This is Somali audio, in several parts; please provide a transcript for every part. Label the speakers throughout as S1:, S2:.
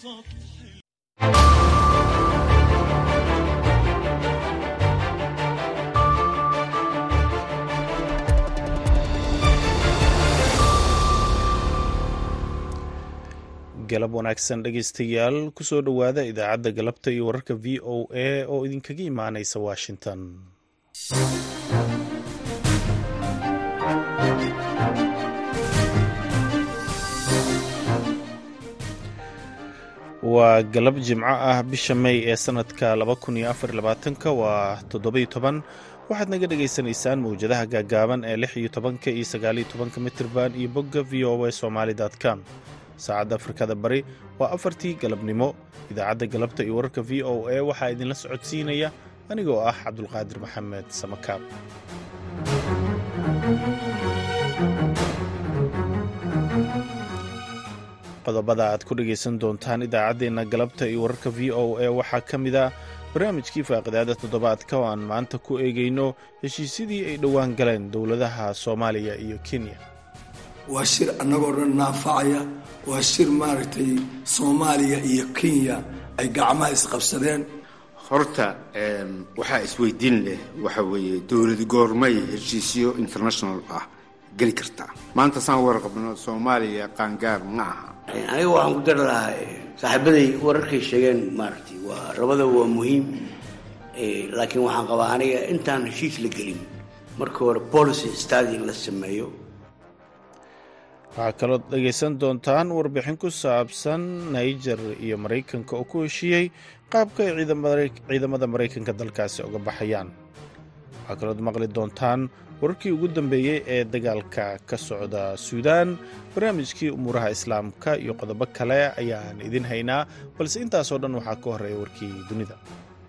S1: galab wanaagsan dhegaystayaal kusoo dhowaada idaacadda galabta iyo wararka v o a oo idinkaga imaanaysa washington waa galab jimco ah bisha may ee sanadka ka waa toddobiyo toban waxaad naga dhagaysanaysaan mawjadaha gaagaaban ee lix iyo tobanka iyo sagaaliyo tobanka mitirban iyo bogga v o a somali com saacadda afrikada bari waa afartii galabnimo idaacadda galabta iyo wararka v o a waxaa idinla socodsiinaya anigoo ah cabdulqaadir maxamed samakaab qodobada aad ku dhegaysan doontaan idaacaddeenna galabta iyo wararka v o a waxaa ka mid a barnaamijkii faaqidaada toddobaadka oo aan maanta ku eegayno heshiisyadii ay dhowaan galeen dowladaha soomaaliya iyo kenya
S2: waa shir annagoo dhan naafacaya waa shir maaragtay soomaaliya iyo kenya ay gacmaha isqabsadeen
S3: horta waxaa isweydiin leh waxa weeye dowlad goormay heshiisyo international ah geli kartaa maanta saan warqabno soomaaliya qaangaar ma aha
S4: aniga waxaan ku dari lahaa saaxiibaday wararkay sheegeen maaragtay waa rabada waa muhiim laakiin waxaan qabaa aniga intaan heshiis la gelin marka hore policy stadi in la sameeyo
S1: waxaa kaloo dhegaysan doontaan warbixin ku saabsan niger iyo maraykanka oo ku heshiiyey qaabka ay ciidamada maraykanka dalkaasi uga baxayaan waxaa kalood maqli doontaan wararkii ugu dambeeyey ee dagaalka ka socda suudaan barnaamijkii umuuraha islaamka iyo qodobo kale ayaan idin haynaa balse intaasoo dhan waxaa ka horreeya warkii dunida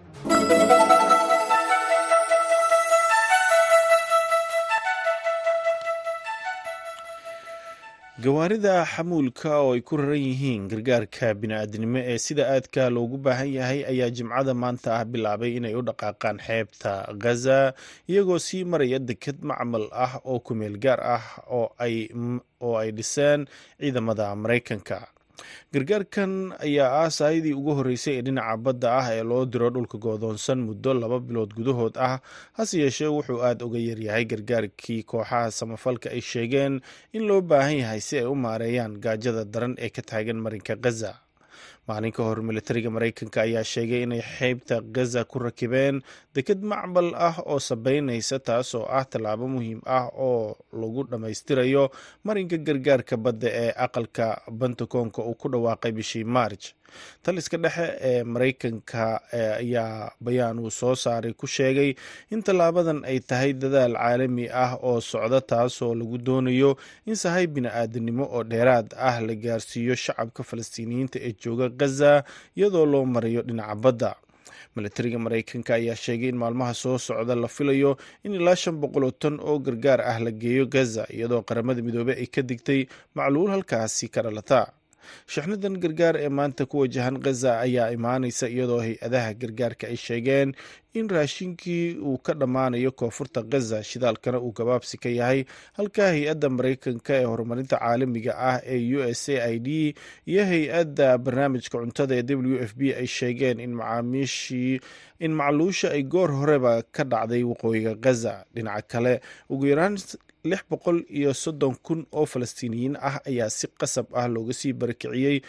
S1: gawaarida xamuulka oo ay ku raran yihiin gargaarka bini'aadnimo ee sida aadka loogu baahan yahay ayaa jimcada maanta ah bilaabay inay u dhaqaaqaan xeebta ghaza iyagoo sii maraya deked macmal ah oo kumeel gaar ah oo ay dhiseen ciidamada maraykanka gargaarkan ayaa ah saayadii ugu horreysay ee dhinaca badda ah ee loo diro dhulka goodoonsan muddo laba bilood gudahood ah hase yeeshee wuxuu aad uga yaryahay gargaarkii kooxaha samafalka ay sheegeen in loo baahan yahay si ay u maareeyaan gaajada daran ee ka taagan marinka ghaza maalin ka hor militariga maraykanka ayaa sheegay inay xeybta ghaza ku rakibeen deked macbal ah oo sabeynaysa taas oo ah tallaabo muhiim ah oo lagu dhammaystirayo marinka gargaarka badda ee aqalka bantakoonka uu ku dhawaaqay bishii maarj taliska dhexe ee maraykanka ayaa bayaan uu soo saaray ku sheegay in tallaabadan ay tahay dadaal caalami ah oo socda taasoo lagu doonayo in sahay bini-aadanimo oo dheeraad ah la gaarsiiyo shacabka falastiiniyiinta ee jooga ghaza iyadoo loo marayo dhinaca badda militariga maraykanka ayaa sheegay in maalmaha soo socda la filayo in ilaa shan boqoloo tan oo gargaar ah la geeyo gaza iyadoo qaramada midoobey ay ka digtay macluul halkaasi ka dhalata shixnadan gargaar ee maanta ku wajahan ghaza ayaa imaanaysa iyadoo hay-adaha gargaarka ay sheegeen in raashinkii uu ka dhammaanayo koonfurta ghaza shidaalkana uu gabaabsi ka yahay halka hay-adda maraykanka ee horumarinta caalamiga ah ee u s a i d iyo hay-adda barnaamijka cuntada ee w f b ay sheegeen in macaamiishii in macluusha ay goor horeba ka dhacday waqooyiga ghaza dhinaca kale ugu yaraan lix boqol iyo soddon kun oo falastiiniyiin ah ayaa si qasab ah looga sii barakiciyey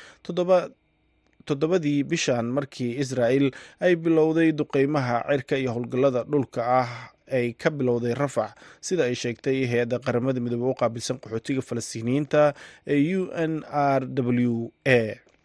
S1: toddobadii bishan markii israa'el ay bilowday duqeymaha cirka iyo howlgallada dhulka ah ay ka bilowday rafax sida ay sheegtay hay-adda qaramada midoobe u qaabilsan qaxootiga falastiiniyiinta ee u n r w a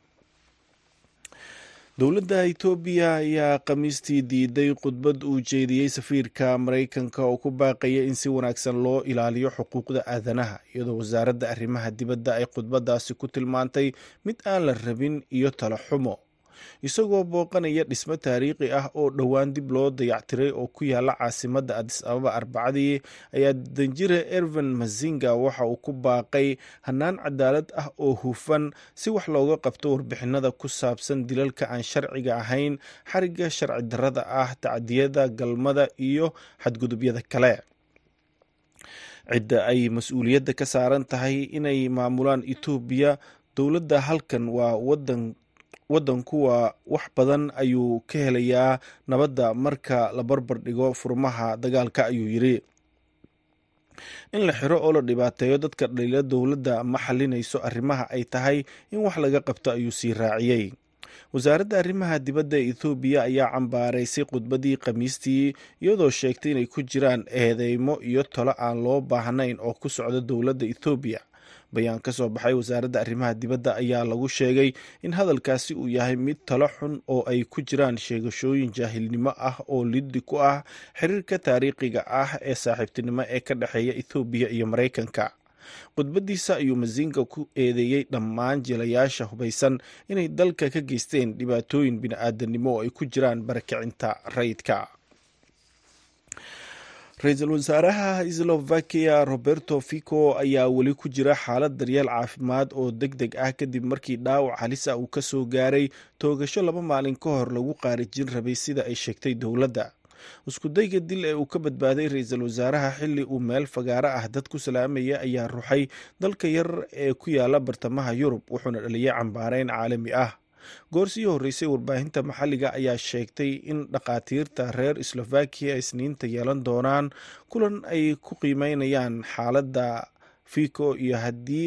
S1: dowladda itoobiya ayaa khamiistii diiday khudbad uu jeediyey safiirka maraykanka oo ku baaqaya in si wanaagsan loo ilaaliyo xuquuqda aadanaha iyadoo wasaaradda arrimaha dibadda ay khudbadaasi ku tilmaantay mid aan la rabin iyo talo xumo isagoo booqanaya dhismo taariikhi ah oo dhowaan dib loo dayactiray oo ku yaala caasimadda adis ababa arbacadii ayaa danjire ervan mazinga waxa uu ku baaqay hannaan cadaalad ah oo hufan si wax looga qabto warbixinada ku saabsan dilalka aan sharciga ahayn xariga sharci darrada ah tacdiyada galmada iyo xadgudubyada kale cidda ay mas-uuliyadda ka saaran tahay inay maamulaan etoobiya dowladda halkan waa wadan waddankuwa wax badan ayuu ka helayaa nabadda marka la barbar dhigo furmaha dagaalka ayuu yidhi in la xiro oo la dhibaateeyo dadka dhaliila dowladda ma xalinayso arrimaha ay tahay in wax laga qabto ayuu sii raaciyey wasaaradda arrimaha dibadda ee ethoobiya ayaa cambaaraysay khudbadii khamiistii iyadoo sheegtay inay ku jiraan eedeymo iyo talo aan loo baahnayn oo ku socda dowladda ethoobiya bayaan ka soo baxay wasaaradda arrimaha dibadda ayaa lagu sheegay in hadalkaasi uu yahay mid talo xun oo ay ku jiraan sheegashooyin jaahilnimo ah oo liddi ku ah xiriirka taariikhiga ah ee saaxiibtinimo ee ka dhexeeya ethoobiya iyo maraykanka khudbadiisa ayuu masinga ku eedeeyey dhammaan jilayaasha hubaysan inay dalka ka geysteen dhibaatooyin bini-aadanimo oo ay ku jiraan barakicinta rayidka ra-iisul wasaaraha slovakia roberto fico ayaa weli ku jira xaalad daryeel caafimaad oo deg deg ah kadib markii dhaawac halis ah uu ka soo gaaray toogasho laba maalin ka hor lagu qaarijin rabay sida ay sheegtay dowladda iskudayga dil ee uu ka badbaaday ra-iisul wasaaraha xilli uu meel fagaaro ah dad ku salaamaya ayaa ruxay dalka yar ee ku yaala bartamaha yurub wuxuuna dhaliyay cambaareyn caalami ah goor sii horreysay warbaahinta maxalliga ayaa sheegtay in dhakhaatiirta reer slovakiya isniinta yeelan doonaan kulan ay ku qiimeynayaan xaaladda fico iyo haddii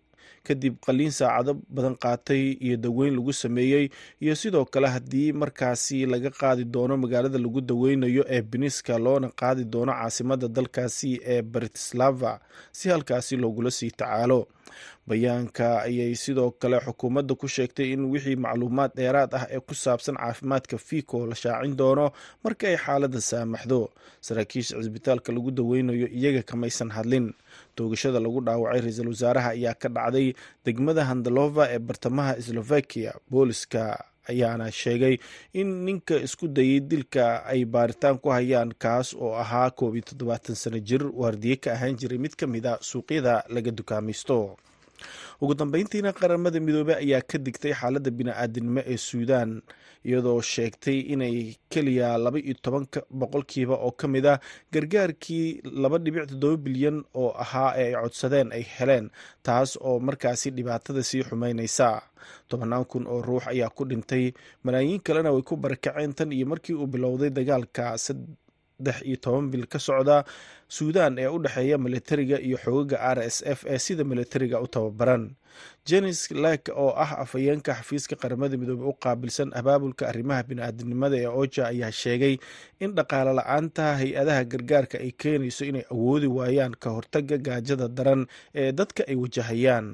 S1: kadib qaliin saacado badan qaatay iyo daweyn lagu sameeyey iyo sidoo kale haddii markaasi laga qaadi doono magaalada lagu daweynayo ee biniska loona qaadi doono caasimada dalkaasi ee bratislava si halkaasi loogula sii tacaalo bayaanka ayay sidoo kale xukuumadda ku sheegtay in wixii macluumaad dheeraad ah ee ku saabsan caafimaadka fico la shaacin doono marka ay xaaladda saamaxdo saraakiisha cisbitaalka lagu daweynayo iyaga kamaysan hadlin toogashada lagu dhaawacay ra-iisul wasaaraha ayaa ka dhacday degmada handalova ee bartamaha slovakia booliska ayaana sheegay in ninka isku dayay dilka ay baaritaan ku hayaan kaas oo ahaa koob iyo toddobaatan sano jir waardiye ka ahaan jiray mid ka mid a suuqyada laga dukaamaysto ugu dambeyntiina qaramada midoobey ayaa ka digtay xaaladda bini-aadinimo ee suudaan iyadoo sheegtay inay keliya laba iyo toban boqolkiiba oo ka mid ah gargaarkii laba dhibic toddoba bilyan oo ahaa ee ay codsadeen ay heleen taas oo markaasi dhibaatada sii xumeyneysa tobannaan kun oo ruux ayaa ku dhintay malaayiin kalena way ku barakaceen tan iyo markii uu bilowday dagaalka saddex iyo toban bil ka socda suudaan ee u dhexeeya militariga iyo xoogaga r s f ee sida militariga u tababaran jenis lek oo ah afhayeenka xafiiska qaramada midoobey u qaabilsan abaabulka arrimaha bini-aadinimada ee oja ayaa sheegay in dhaqaale la-aanta hay-adaha gargaarka ay keenayso inay awoodi waayaan ka hortaga gaajada daran ee dadka ay wajahayaan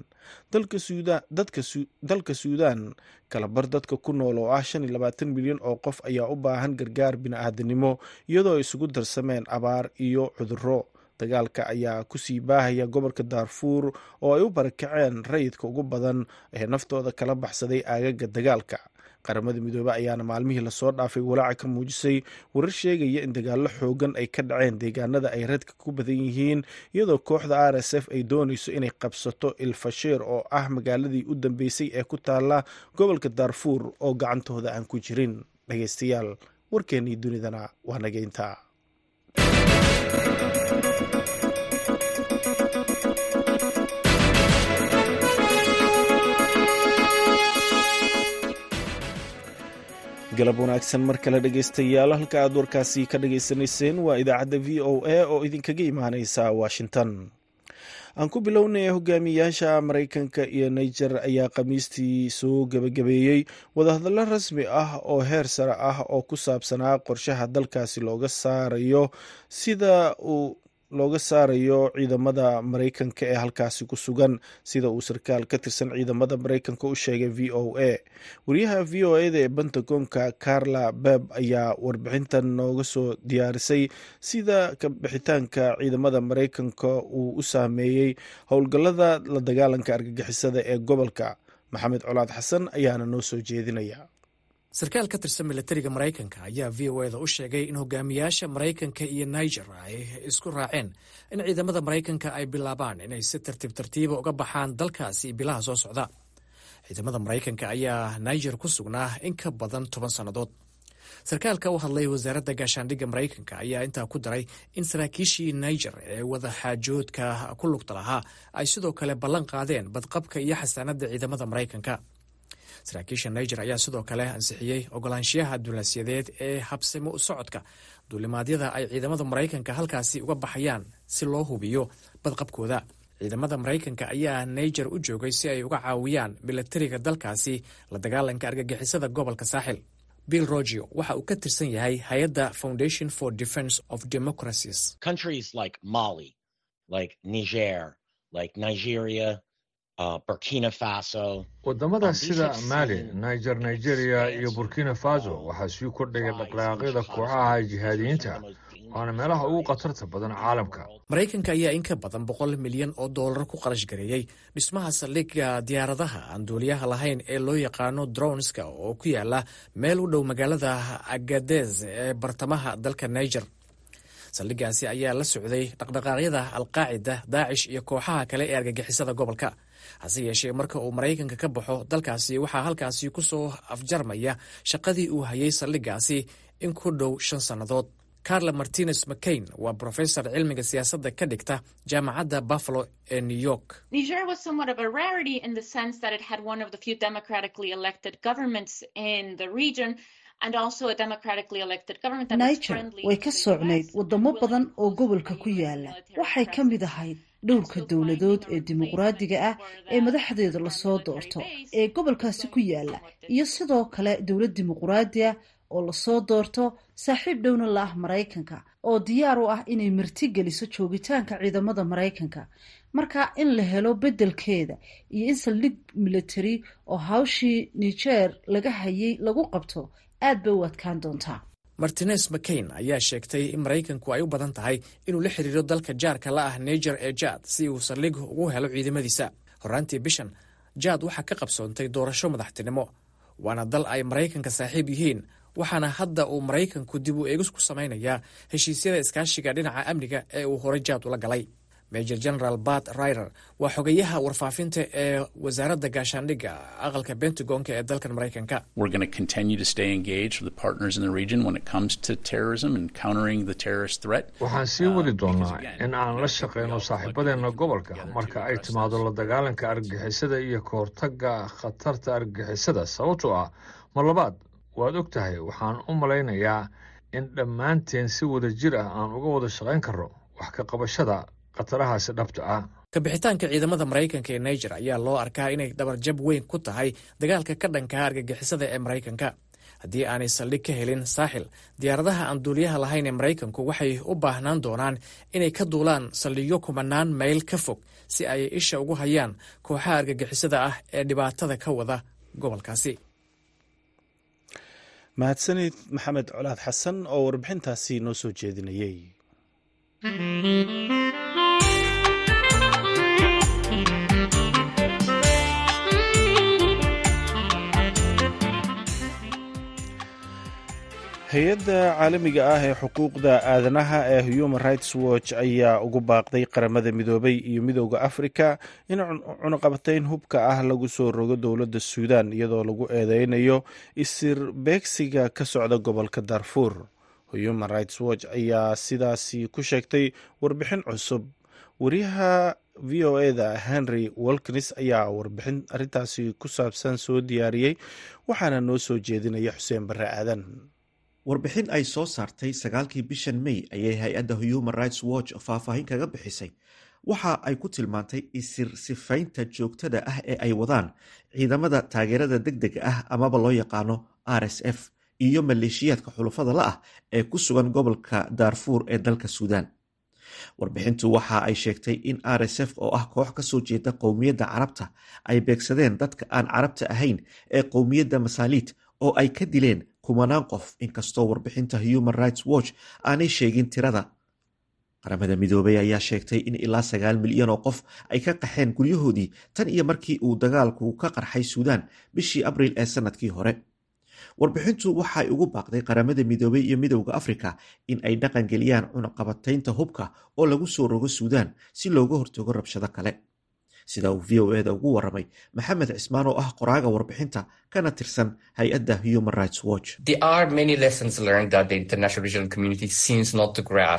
S1: dalka suudaan kalabar dadka ku nool oo ah shan iyo labaatan milyan oo qof ayaa u baahan gargaar bini-aadinimo iyadoo ay isugu darsameen abaar iyo cudurro dagaalka ayaa kusii baahaya gobolka daarfuur oo ay u barakaceen rayidka ugu badan ee naftooda kala baxsaday aagaga dagaalka qaramada midoobey ayaana maalmihii lasoo dhaafay walaaca ka muujisay warar sheegaya in dagaallo xoogan ay ka dhaceen deegaanada ay radka ku badan yihiin iyadoo kooxda r s f ay doonayso inay qabsato ilfasheer oo ah magaaladii u dambeysay ee ku taala gobolka daarfuur oo gacantooda aan ku jirin dhageystayaal warkeennii dunidana waa nageynta galab wanaagsan mar kale dhegeystayaal halka aad warkaasi ka dhageysanayseen waa idaacadda v o a oo idinkaga imaaneysa washington aan ku bilownay hogaamiyaasha maraykanka iyo niger ayaa khamiistii soo gebagabeeyey wadahadallo rasmi ah oo heer sare ah oo ku saabsanaa qorshaha dalkaasi looga saarayo sida uu looga saarayo ciidamada maraykanka ee halkaasi ku sugan sida uu sarkaal ka tirsan ciidamada maraykanka u sheegay v o a wariyaha v o eda ee bentagonka carla beb ayaa warbixintan nooga soo diyaarisay sida kabixitaanka ciidamada maraykanka uu u saameeyey howlgallada la dagaalanka argagixisada ee gobolka maxamed colaad xasan ayaana noo soo jeedinaya
S5: sarkaal ka tirsan milatariga maraykanka ayaa v o eda u sheegay in hogaamiyaasha maraykanka iyo niger ay isku raaceen in ciidamada maraykanka ay bilaabaan inay si tartiib tartiiba uga baxaan dalkaasi bilaha soo socda ciidamada maraykanka ayaa niger ku sugnaa in ka badan toban sannadood sarkaalka u hadlay wasaaradda gaashaandhigga maraykanka ayaa intaa ku daray in saraakiishii niger ee wadaxaajoodka ku lugta lahaa ay sidoo kale ballan qaadeen badqabka iyo xasaanadda ciidamada maraykanka saraakiisha niger ayaa sidoo kale ansixiyey ogolaanshiyaha duulaasyadeed ee habsimo u socodka duulimaadyada ay ciidamada maraykanka halkaasi uga baxayaan si loo hubiyo badqabkooda ciidamada maraykanka ayaa niger u joogay si ay uga caawiyaan milatariga dalkaasi la dagaalanka argagixisada gobolka saaxil bill rogio waxa uu ka tirsan yahay hay-adda foundation for defence of democracies
S6: countries like mali like niger like nigeria uh, burkina faso
S7: wadamada sida mali niger nigeria iyo burkina faso waxaa sii kordhaya dhaqdhaqaaqyada kooxaha jihaadiyiinta waana meelaha ugu khatarta badan caalamka
S5: maraykanka ayaa in ka badan boqol milyan oo doolar ku qarash gareeyey dhismaha saldhigga diyaaradaha aan duuliyaha lahayn ee loo yaqaano dronska oo ku yaala meel u dhow magaalada agadez ee bartamaha dalka niger saldhiggaasi ayaa la socday dhaqdhaqaaqyada alqaacida daacish iyo kooxaha kale ee argagixisada gobolka hase yeeshee marka uu maraykanka ka baxo dalkaasi waxaa halkaasi ku soo afjarmaya shaqadii uu hayay saldhiggaasi in ku dhow shan sannadood carla martinez mccain waa brofesor cilmiga siyaasadda ka dhigta jaamacadda buffalo ee new york
S8: niger was somewhat of a rarity in the sense that it had one of the few democratically elected governments in the region
S9: niger way ka soocnayd wadamo badan oo gobolka ku yaala waxay ka mid ahayd dhowrka dowladood ee dimuqraadiga ah ee madaxdeeda lasoo doorto ee gobolkaasi ku yaala iyo sidoo kale dowlad dimuqraadi ah oo lasoo doorto saaxiib dhowna la ah maraykanka oo diyaar u ah inay marti geliso joogitaanka ciidamada maraykanka marka in la helo beddelkeeda iyo in saldhig military oo hawshii niger laga hayay lagu qabto aad bay u adkaan doontaa
S5: martinez mccain ayaa sheegtay in maraykanku ay u badan tahay inuu la xiriiro dalka jaarka la ah niger ee jaad si uu saldhig ugu helo ciidamadiisa horaantii bishan jaad waxaa ka qabsoontay doorasho madaxtinimo waana dal ay maraykanka saaxiib yihiin waxaana hadda uu maraykanku dib u eegis ku samaynayaa heshiisyada iskaashiga dhinaca amniga ee uu horey jaad ula galay major general bat rider waa xogayaha warfaafinta ee wasaaradda gaashaandhigga aqalka bentagonka ee dalkan maraykanka
S7: waxaan sii wadi doonnaa in aan la shaqayno saaxiibadeenna gobolka marka ay timaado la dagaalanka argagixisada iyo ka hortagga khatarta argagixisada sababtoo ah mar labaad waad og tahay waxaan u malaynayaa in dhammaanteen si wada jir ah aan uga wada shaqayn karno wax ka qabashada khatarahaasi dhabta ah
S5: kabixitaanka ciidamada maraykanka ee niger ayaa loo arkaa inay dhabarjab weyn ku tahay dagaalka ka dhankaa argagixisada ee maraykanka haddii aanay saldhig ka helin saaxil diyaaradaha aan duuliyaha lahayn ee maraykanku waxay u baahnaan doonaan inay ka duulaan saldhigyo kumanaan mayl ka fog si ay isha ugu hayaan kooxaha argagixisada ah ee dhibaatada ka wada gobolkaasi
S1: mahadsanid maxamed colaad xasan oo warbixintaasi noo soo jeedinayay hay-adda caalamiga ah ee xuquuqda aadanaha ee human rights watch ayaa ugu baaqday qaramada midoobay iyo midooda afrika in cunuqabatayn hubka ah lagu soo rogo dowladda suudan iyadoo lagu eedeynayo isir beegsiga ka socda gobolka darfuur human rights watch ayaa sidaasi ku sheegtay warbixin cusub wariyaha v o eda henry walkins ayaa warbixin arintaasi ku saabsan soo diyaariyey waxaana noo soo jeedinaya xuseen barre aadan
S10: warbixin ay soo saartay sagaalkii bishan may ayay hay-adda human rights watch faahfaahin kaga bixisay waxa ay ku tilmaantay isir sifaynta joogtada ah ee ay wadaan ciidamada taageerada deg dega ah amaba loo yaqaano r s f iyo maleeshiyaadka xulufada la ah ee ku sugan gobolka daarfuur ee dalka suudaan warbixintu waxa ay sheegtay in r s f oo ah koox kasoo jeeda qowmiyadda carabta ay beegsadeen dadka aan carabta ahayn ee qowmiyadda masaaliid oo ay ka dileen kumanaan qof inkastoo warbixinta human rights watch aanay sheegin tirada qaramada midoobay ayaa sheegtay in ilaa sagaal milyan oo qof ay ka qaxeen guryahoodii tan iyo markii uu dagaalku ka qarxay suudaan bishii abriil ee sanadkii hore warbixintu waxay ugu baaqday qaramada midoobay iyo midowda afrika in ay dhaqangeliyaan cunaqabataynta hubka oo lagu soo rogo suudaan si looga hortago rabshado kale sida uu v o eda ugu waramay maxamed cismaan oo ah qoraaga warbixinta kana tirsan hay-adda human rights watch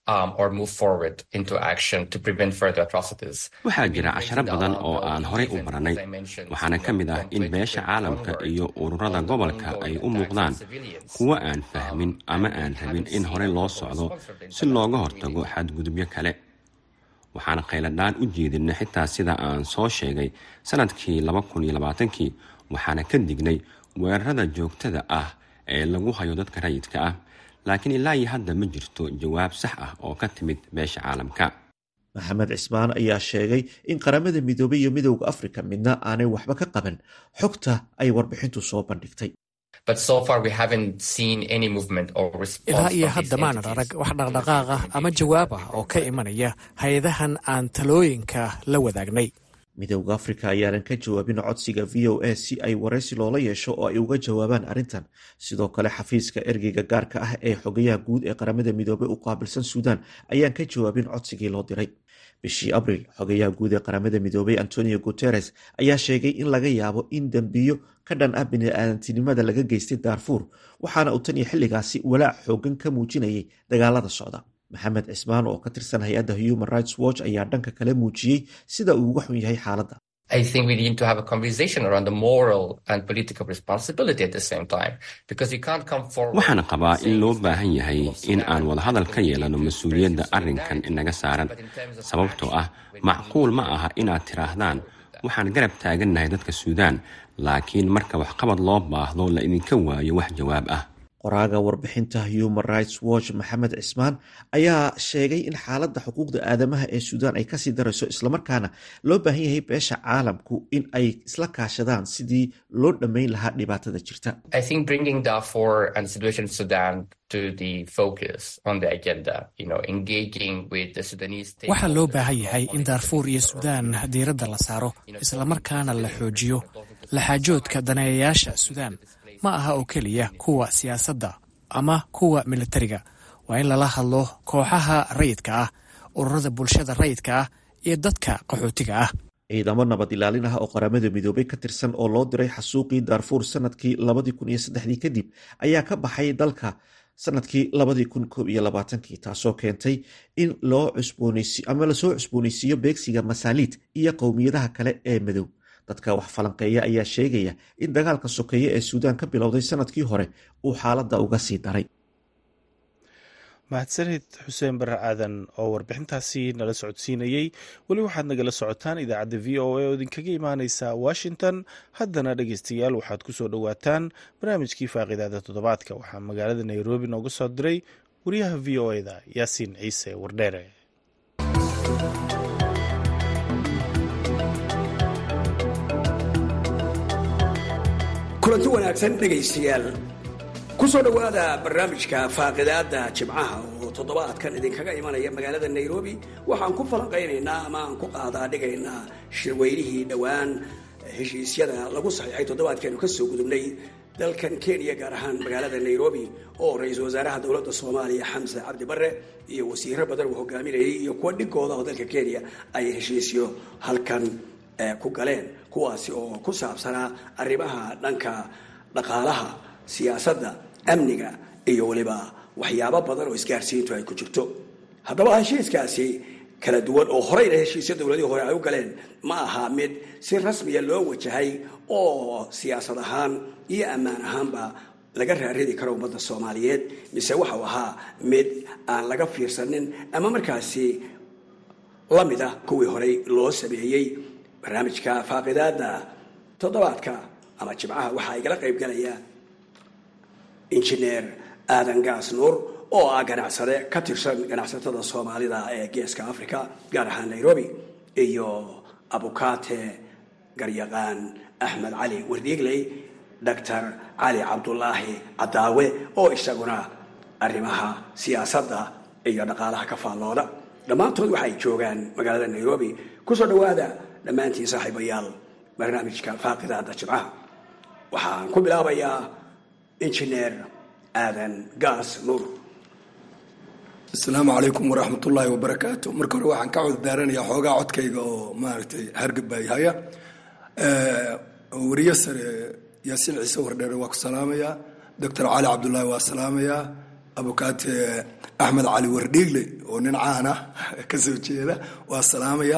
S11: waxaa jira casharo badan oo aan horay u baranay waxaana ka mid ah in beesha caalamka iyo ururada gobolka ay u muuqdaan kuwo aan fahmin ama aan rabin in horey loo socdo si looga hortago xadgudubyo kale waxaan khayladhaan u jeedinay xitaa sida aan soo sheegay sanadkii kii waxaana ka dignay weerarada joogtada ah ee lagu hayo dadka rayidka ah laakiin ilaa iyo hadda ma jirto jawaab sax ah oo ka timid beesha caalamka
S10: maxamed cismaan ayaa sheegay in qaramada midoobay iyo midowda afrika midna aanay waxba ka qaban xogta ay warbixintu soo bandhigtay
S5: ilaa iyo hadda maanan arag wax dhaqdhaqaaq ah ama jawaab ah oo ka imanaya hay-adahan aan talooyinka la wadaagnay
S10: midowda afrika ayaanan ka jawaabin codsiga v o a si ay waraysi loola yeesho oo ay uga jawaabaan arrintan sidoo kale xafiiska ergeyga gaarka ah ee xogayaha guud ee qaramada midoobey u qaabilsan suudaan ayaan ka jawaabin codsigii loo diray bishii abriil xogayaha guud ee qaramada midoobey antonio guteres ayaa sheegay in laga yaabo in dembiyo ka dhan ah bini-aadantinimada laga geystay daarfuur waxaana uu tan iyo xilligaasi walaac xoogan ka muujinayay dagaalada socda maxamed cismaan oo ka tirsan hay-adda human rights watch ayaa dhanka kale muujiyey sida uu uga xun yahay xaaladda
S11: waxaan qabaa in loo baahan yahay in aan wadahadal ka yeelano mas-uuliyadda arrinkan inaga saaran sababtoo ah macquul ma aha inaad tidhaahdaan waxaan garab taagannahay dadka suudaan laakiin marka waxqabad loo baahdo la idinka waayo wax jawaab ah
S10: qoraaga warbixinta human rights watch maxamed cismaan ayaa sheegay in xaaladda xuquuqda aadamaha ee suudaan ay kasii darayso islamarkaana loo baahan yahay beesha caalamku in ay isla kaashadaan sidii loo dhammayn lahaa dhibaatada jirta
S5: waxaa loo baahan yahay in daarfuur iyo suudaan diiradda la saaro islamarkaana la xoojiyo laxaajoodka daneeyayaasha suudaan ma aha oo keliya kuwa siyaasadda ama kuwa militariga waa in lala hadlo kooxaha rayidka ah ururada bulshada rayidka ah iyo dadka qaxootiga ah
S10: ciidamo nabad ilaalin ah oo qaramada midoobay ka tirsan oo loo diray xasuuqii daarfuur sanadkii kadib ayaa ka baxay dalka sanadkii taasoo keentay in ama lasoo cusbooneysiiyo beegsiga masaaliid iyo qowmiyadaha kale ee madow dadka wax falanqeeya ayaa sheegaya in dagaalka sokeeye ee suudaan ka bilowday sanadkii hore uu xaaladda uga sii daray
S1: mahadsanid xuseen bare aadan oo warbixintaasi nala socodsiinayey weli waxaad nagala socotaan idaacadda v o a oo idinkaga imaaneysa washington haddana dhegeystayaal waxaad ku soo dhowaataan barnaamijkii faaqidaada toddobaadka waxaa magaalada nairobi nooga soo diray wariyaha v o eda yaasiin ciise wardheere
S12: kulanti wanaagsan dhegaystayaal ku soo dhowaada barnaamijka faaqidaada jimcaha oo toddobaadkan idinkaga imanaya magaalada nairobi waxaan ku falanqaynaynaa ama aan ku qaadaa dhigaynaa shirweynihii dhowaan heshiisyada lagu saxiixay toddobaadkeenu ka soo gudubnay dalkan kenya gaar ahaan magaalada nairobi oo ra-iisul wasaaraha dowladda soomaaliya xamse cabdi bare iyo wasiiro badan uu hogaaminayay iyo kuwa dhigooda oo dalka kenya ay heshiisyo halkan ku galeen kuwaasi oo ku saabsanaa arrimaha dhanka dhaqaalaha siyaasadda amniga iyo weliba waxyaabo badan oo isgaarsiintu ay ku jirto haddaba heshiiskaasi kala duwan oo horeyna heshiisya dowladihii hore ay u galeen ma aha mid si rasmiya loo wajahay oo siyaasad ahaan iyo ammaan ahaanba laga raaridi karo ummadda soomaaliyeed mise waxau ahaa mid aan laga fiirsanin ama markaasi la mid ah kuwii horey loo sameeyey barnaamijka faaqidaada toddobaadka ama jimcaha waxaa igala qayb galaya injineer aadan gaas nuur oo ah ganacsade ka tirsan ganacsatada soomaalida ee geeska africa gaar ahaan nairobi iyo abukaate garyaqaan axmed cali wardiigley doctor cali cabdulaahi cadaawe oo isaguna arrimaha siyaasadda iyo dhaqaalaha ka faallooda dhammaantood waxay joogaan magaalada nairobi kusoo dhowaada dhammaantiin saaxiibayaal barnaamijka faaqidaada jimcaha waxaan ku bilaabayaa injineer aadan gaas nuur
S2: asalaamu calaykum waraxmat ullaahi wabarakaatu marka hore waxaan ka coddaaranayaa xoogaa codkayga oo maaragtay hargabay haya wariye sare yaasiin ciise wardheere waa ku salaamayaa doctor cali cabdullaahi waa salaamayaa abukaate axmed cali wardhiigle oo nin caan ah ka soo jeeda waa salaamaya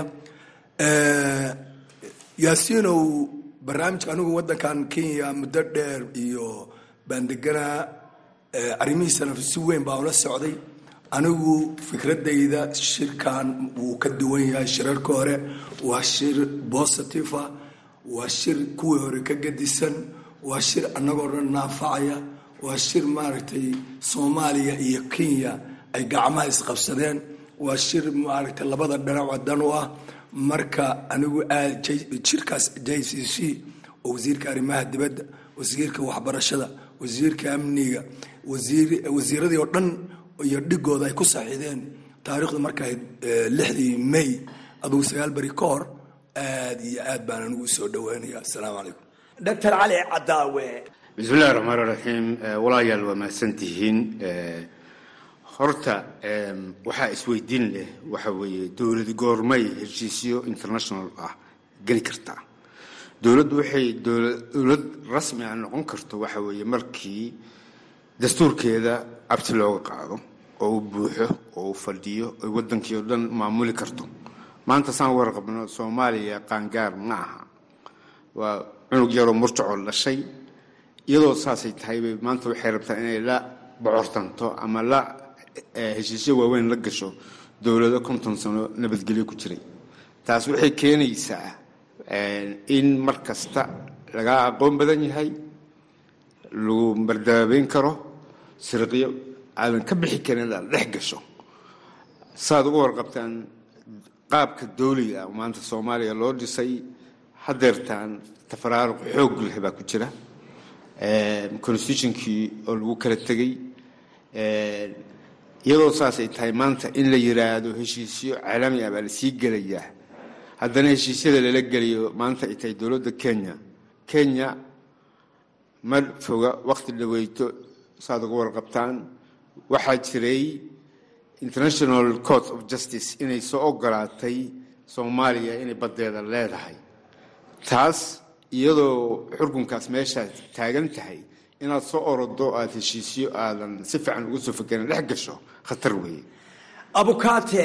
S2: yaasiinow barnaamijka anigu waddankan kenya muddo dheer iyo baan deganaa arrimihiisana si weyn baa ula socday anigu fikradayda shirkan wuu ka duwan yahay shirarka hore waa shir positive ah waa shir kuwii hore ka gadisan waa shir annagoo dhan naafacaya waa shir maaragtay soomaaliya iyo kenya ay gacmaha isqabsadeen waa shir maaragtay labada dhinac dan u ah marka anigu aad jirkaas j c c oo wasiirka arrimaha dibadda wasiirka waxbarashada wasiirka amniga wasiiradii oo dhan iyo dhigooda ay ku saxiideen taariikhdu markay lixdii may adugu sagaal beri ka hor aad iyo aad baan anigu usoo dhawaanaya assalaamu calaykum
S12: doctor cali cadaawe
S3: bismillahi raxmaan raxiim walaayaal waa mahadsantihiin horta waxaa isweydiin leh waxa weeye dowlad goormay heshiisyo international ah geli kartaa dowladdu waxay dowlad rasmi ah noqon karto waxa weeye markii dastuurkeeda abti looga qaado oo uu buuxo oo uu fadhiyo oy waddankii oo dhan maamuli karto maanta saan warqabno soomaaliya qaangaar ma aha waa cunug yaroo murtacoo dhashay iyadoo saasay tahay bay maanta waxay rabtaa inay la bocortanto ama la heshiisyo waaweyn la gasho dowlado konton sano nabadgelyo ku jiray taas waxay keenaysaa in mar kasta lagaa aqoon badan yahay lagu mardaabeyn karo sirqiyo aadan ka bixi karin inaad dhex gasho saaad uga warqabtaan qaabka dowliga ah maanta soomaaliya loo dhisay hadeertaan tafaraaruq xoog leh baa ku jira constitutionkii oo lagu kala tegey iyadoo saasay tahay maanta in la yiraahdo heshiisyo caalami ah baa lasii gelayaa haddana heshiisyada lala geliyo maanta ay tahay dowladda kenya kenya ma foga waqti dhaweyto saad uga warqabtaan waxaa jiray international court of justice inay soo ogolaatay soomaaliya inay baddeeda leedahay taas iyadoo xurkunkaas meeshaad taagan tahay inaad soo orodo aada heshiisyo aadan si fiican uga soo fakerin dhex gasho khatar weeye
S12: abukaate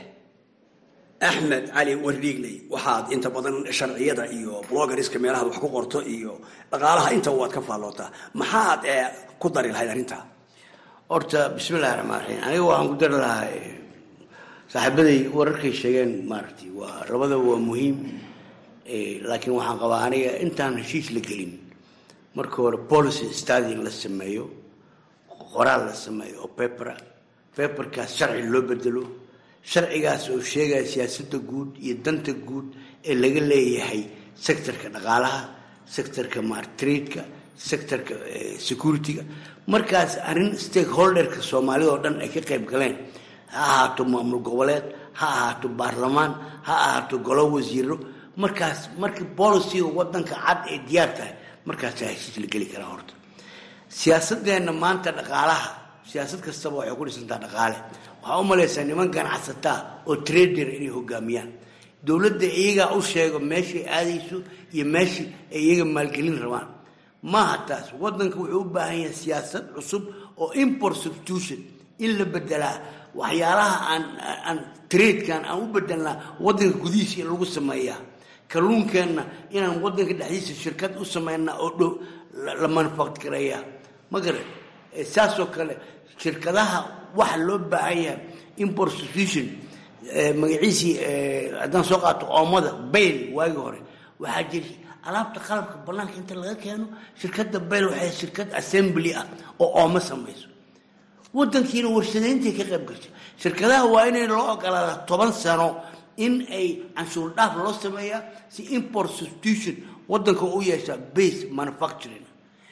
S12: axmed cali wardhiigley waxaad inta badan sharciyada iyo blogariska meelahaad wax ku qorto iyo dhaqaalaha intaba waad ka faallootaa maxaad ku dari lahayd arrintaa
S4: horta bismillahi raxmaan raxiim aniga waxaan ku dari lahaa saaxiibaday wararkay sheegeen maaragtay waa rabada waa muhiim laakiin waxaan qabaa aniga intaan heshiis la gelin marka hore policy study in la sameeyo qoraal la sameeyo oo pepera peperkaas sharci loo bedelo sharcigaas oo sheegaya siyaasadda guud iyo danta guud ee laga leeyahay sectorka dhaqaalaha sectorka martradeka sectorka security-ga markaas arrin stakeholderka soomaalida oo dhan ay ka qayb galeen ha ahaato maamul goboleed ha ahaato baarlamaan ha ahaato golo wasiiro markaas markii boliciga wadanka cad ay diyaar tahay markaasaa heshiis la geli karaa horta siyaasadeenna maanta dhaqaalaha siyaasad kastaba waxay ku dhisantaa dhaqaale waxaa u malaysaa niman ganacsataa oo trader inay hogaamiyaan dowladda iyagaa u sheego meeshay aadayso iyo meeshii ay iyaga maalgelin rabaan maaha taas wadanka wuxuu u baahan yahay siyaasad cusub oo import substitution in la bedelaa waxyaalaha aan aan tradekan aan u bedelnaa wadanka gudihiisa in lagu sameeyaa kalluunkeenna inaan wadanka dhexdiisa shirkad u sameynaa oo dhow la manufactureeya ma garan saasoo kale shirkadaha waxa loo baahan yahay import substitution magaciisii haddaan soo qaato oomada bayl waagii hore waxaa jira alaabta qalabka banaanka inta laga keeno shirkadda bayl waxay shirkad assembly ah oo oomo samayso wadankiina warshadayntii ka qayb gashay shirkadaha waa inay loo ogolaada toban sano in ay canshuur dhaaf loo sameeyaa si import substitution wadanka u yeeshaa base manufacturing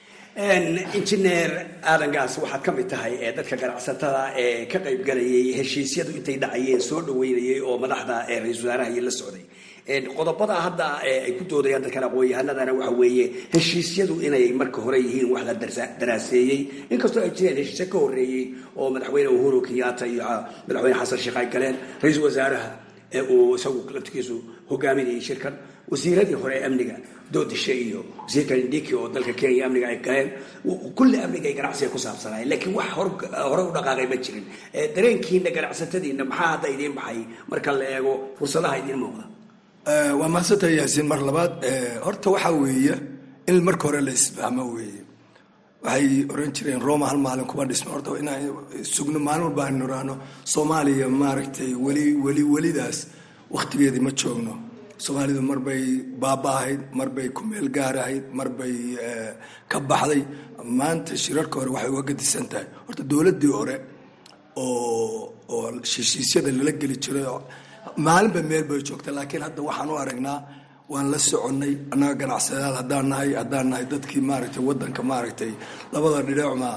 S12: injineer aadan gaas waxaad ka mid tahay ee dadka ganacsatada ee ka qayb galayay heshiisyadu intay dhacayeen soo dhaweynayay oo madaxda ra-isul wasaaraha iyo la socday qodobada hadda ay ku doodayaan dadkan aqoon-yahanadana waxa weeye heshiisyadu inay marka hore yihiin wax la daraaseeyey inkastoo ay jireen heshiisyo ka horeeyey oo madaxweyne uhuru kenyatta iyo madaxweyne xasan sheekh ay galeen ra-iisul wasaaraha uu isagu laftigiisu hogaaminayay shirkan wasiiradii hore ee amniga doodishe iyo wasiirka indhiki oo dalka kenya amniga ay galeen kulli amniga ay ganacsiga ku saabsanaayeen laakiin wax hore u dhaqaaqay ma jirin dareenkiina ganacsatadiina maxaa hadda idiin baxay marka la eego fursadaha idiin muuqda
S2: waa mahadsantahay yaasiin mar labaad horta waxaa weeye in marka hore la isfahmo weeye waxay oran jireen roma hal maalin kuma dhisma horta inaan sugno maalin walba aynu niraano soomaaliya maaragtay weli weli welidaas waktigeedii ma joogno soomaalidu marbay baaba-ahayd marbay ku meel gaarahayd marbay ka baxday maanta shirarka hore waxay uga gadisan tahay horta dowladdii hore oo oo heshiisyada lala geli jiray maalinba meel bay joogta laakiin hadda waxaan u aragnaa waan la soconnay annaga ganacsadayaal haddaan nahay haddaan nahay dadkii maaragtay waddanka maaragtay labada dhidheecma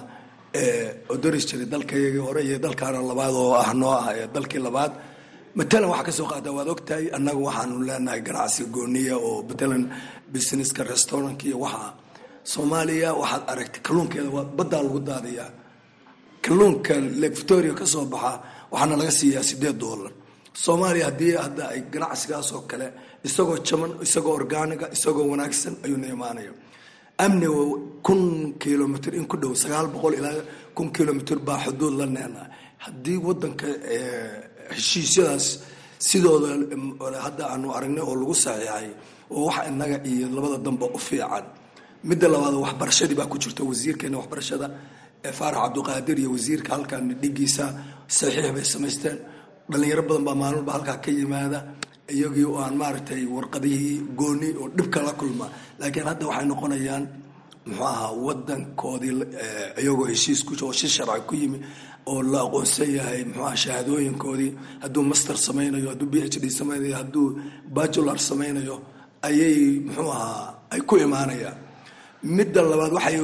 S2: odoris jiray dalkayagii hore iyo dalkaana labaad oo ah noo ah ee dalkii labaad matalan waxaa kasoo qaada waad ogtahay annaga waxaanu leenahay ganacsi gooniya oo matalan businesska restaurantka iyo waxa soomaaliya waxaad aragtay kalluunkeeda waa baddaa lagu daadiyaa kalluunka lake victoria ka soo baxa waxaana laga siiyaa sideed dollar soomaaliya haddii hadda ay ganacsigaas oo kale isagoo jaman isagoo orgaaniga isagoo wanaagsan ayuuna imaanaya amniga kun kilomitr in ku dhow sagaal boqol ilaa kun kilomitr baa xuduud la neenaa haddii wadanka heshiisyadaas sidooda hadda aanu aragnay oo lagu saxiixay oo waxa inaga iyo labada damba u fiican midda labaad waxbarashadii baa ku jirta wasiirkeena waxbarashada faarax cabdiqaadir iyo wasiirka halkan dhigiisa saxiix bay samaysteen dhalinyaro badan baa maalin walba halkaa ka yimaada iyagii oo aan maaragtay warqadihii gooni oo dhibka la kulma laakiin hadda waxay noqonayaan muxuu ahaa wadankoodii iyagoo heshiis ku oo si sharci ku yimi oo la aqoonsan yahay muxuu aha shahaadooyinkoodii hadduu master samaynayo hadduu b h d samaynayo hadduu bajular samaynayo ayay muxuu ahaa ay ku imaanayaan midda labaad waxay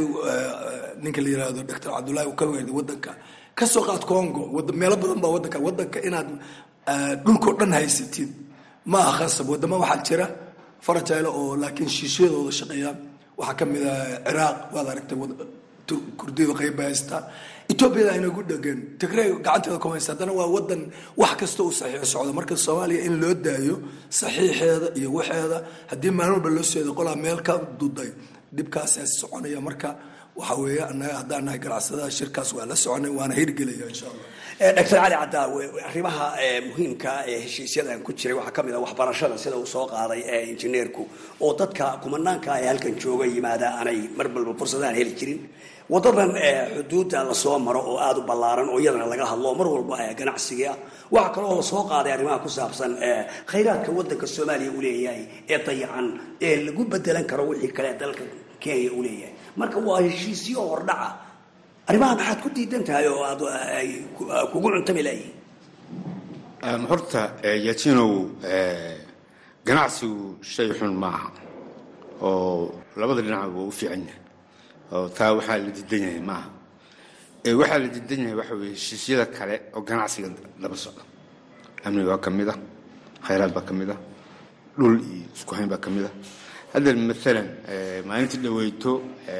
S2: ninka la yirahdo doctor cabdullaahi uu ka weerday wadanka kasoo qaad congo meelo badan baa wadanka wadanka inaad dhulkao dhan haysatid ma aha khasab wadamo waxaa jira farajayle oo laakiin shiishiyadooda shaqeeya waxaa ka mid ah ciraaq waad aragtay kurdiyada qayba haystaa etoobiyada aynagu dhegan tigrey gacanteeda kuma haysta haddana waa wadan wax kasta uu saxiix socdo marka soomaaliya in loo daayo saxiixeeda iyo waxeeda haddii maalin walba loo seedo qolaa meel ka duday dhibkaasaa soconaya marka waxa weeye annaga haddaan nahay ganacsadaha shirkaas waa la soconay waana hirgelaya insha allah
S12: doctor cali cadaawe arrimaha muhiimka ee heshiisyadan ku jiray waxaa ka mid ah waxbarashada sida uu soo qaaday ee injineerku oo dadka kumanaanka ee halkan jooga yimaada aanay mar walba fursadaan heli jirin wadadan xuduudda lasoo maro oo aada u ballaaran oo iyadana laga hadlo mar walba ganacsiga waxaa kaloo lasoo qaaday arrimaha ku saabsan khayraadka wadanka soomaaliya uu leeyahay ee dayacan ee lagu bedelan karo wixii kale dalka kenya uu leeyahay marka waa heshiisyo hordhaca arrimaha maxaad ku diidan tahay oo aad ay kugu cuntami laayihin
S3: horta yatinow ganacsigu shay xun maaha oo labada dhinac waa u fiican yahay oo taa waxaa la diidan yahay maaha waxaa la diidan yahay waxa weye heshiisyada kale oo ganacsiga daba socda amni baa ka mid a khayraad baa ka mid a dhul iyo isku hayn baa ka mid a hadda maalan maalintii dhaweyto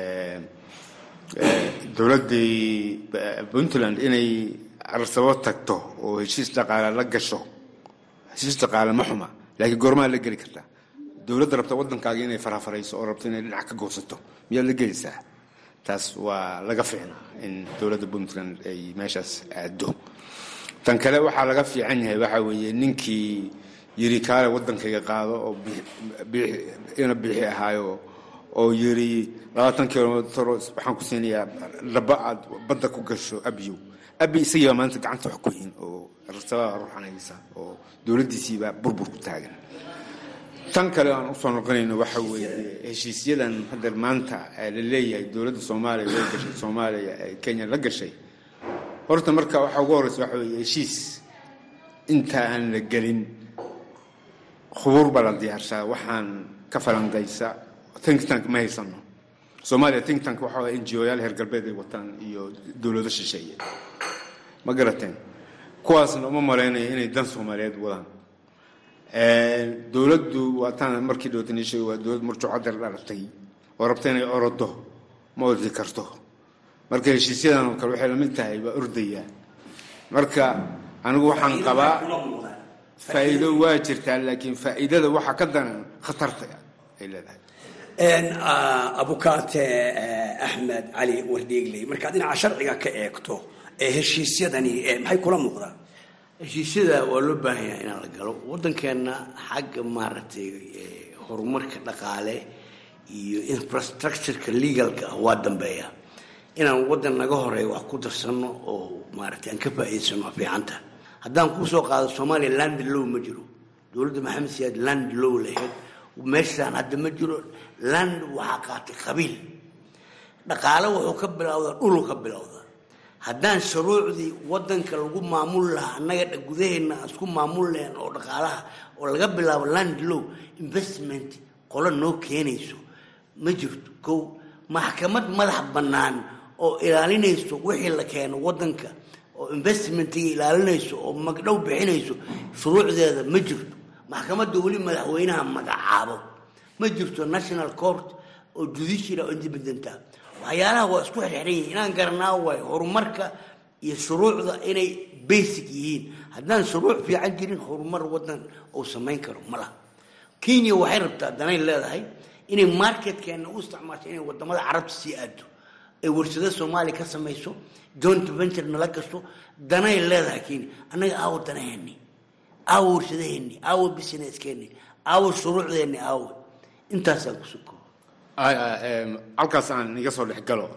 S3: dowladdii puntland inay arsabo tagto oo heshiis dhaqaale la gasho heshiis dhaqaale ma xuma laakiin goormaa la geli kartaa dowladda rabta waddankaaga inay farafarayso oo rabto inay dhinac ka goosato miyaad la gelaysaa taas waa laga fiicnaa in dowladda puntland ay meeshaas aado tan kale waxaa laga fiican yahay waxaa weeye ninkii yiri kaale waddankayga qaado oo ina biixi ahaayo oo yiri labaatan kilomitr waxaan ku siinayaa dhaba aad badda ku gasho abiyow abi isagii baa maanta gacanta wax ku hin oo rasabaa ruuxanaysa oo dowladdiisiibaa burbur ku taagan tan kale aan usoo noqonayno waxa weeye heshiisyadan hadda maanta la leeyahay dowladda soomaaliya way gashay soomaaliya ee kenya la gashay horta marka waxaa ugu horeysa waxa weeye heshiis inta aan la gelin khubuur baa la diyaarshaa waxaan ka falandaysa think tank ma haysano soomaaliya think tank waxa waa n g o yaal heer galbeed ay wataan iyo dowlado shisheeye ma garateen kuwaasna uma malaynayo inay dan soomaaliyeed wadaan dowladdu waataan markii dhowtani sheeg waa dowlad murjucadar dhalatay oo rabta inay orodo ma ordi karto marka heshiisyadan oo kale waxay lamid tahay waa ordaya marka anigu waxaan qabaa faa'iido waa jirtaa laakiin faa'iidada waxaa ka daran khatarta ay leedahay
S12: abukaate axmed cali wardheegley markaad dhinaca sharciga ka eegto ee heshiisyadani maxay kula muuqdaan
S4: heshiisyada waa loo baahan yahay inaan la galo waddankeenna xagga maaragtay horumarka dhaqaale iyo infrastructureka legalka ah waa dambeeya inaan waddan naga horeeya wax ku darsano oo maaragtay aan ka faa'iidsano waa fiicanta haddaan kusoo qaado soomaaliya land low ma jiro dowladda maxamed siyaad land low lahayd meeshaan hadda ma jiro land waxaa qaatay qabiil dhaqaale wuxuu ka bilowdaa dhulu ka bilowdaa haddaan shuruucdii waddanka lagu maamul lahaa annaga gudaheenna aan isku maamul lahayn oo dhaqaalaha oo laga bilaabo land low investment qolo noo keenayso ma jirto kow maxkamad madax bannaan oo ilaalinayso wixii la keeno waddanka oo investmentiga ilaalinayso oo magdhow bixinayso shuruucdeeda ma jirto maxkamadda weli madaxweynaha magacaabo ma jirto national court oo judicial oo independenta waxyaalaha waa isku xirxiran yihiin inaan garanaa waayo horumarka iyo shuruucda inay basic yihiin haddaan shuruuc fiican jirin horumar waddan uu samayn karo ma laha kenya waxay rabtaa danay leedahay inay marketkeena u isticmaasho inay wadamada carabta sii aado ay warshado soomaaliya ka samayso joint venture nala gasto danay leedahay kenya annaga aawo danaheeni aawo warshadaheeni aawo busineskeeni aawo shuruucdeeni aawo intaasaan kusuko
S3: halkaas aan iga soo dhex galo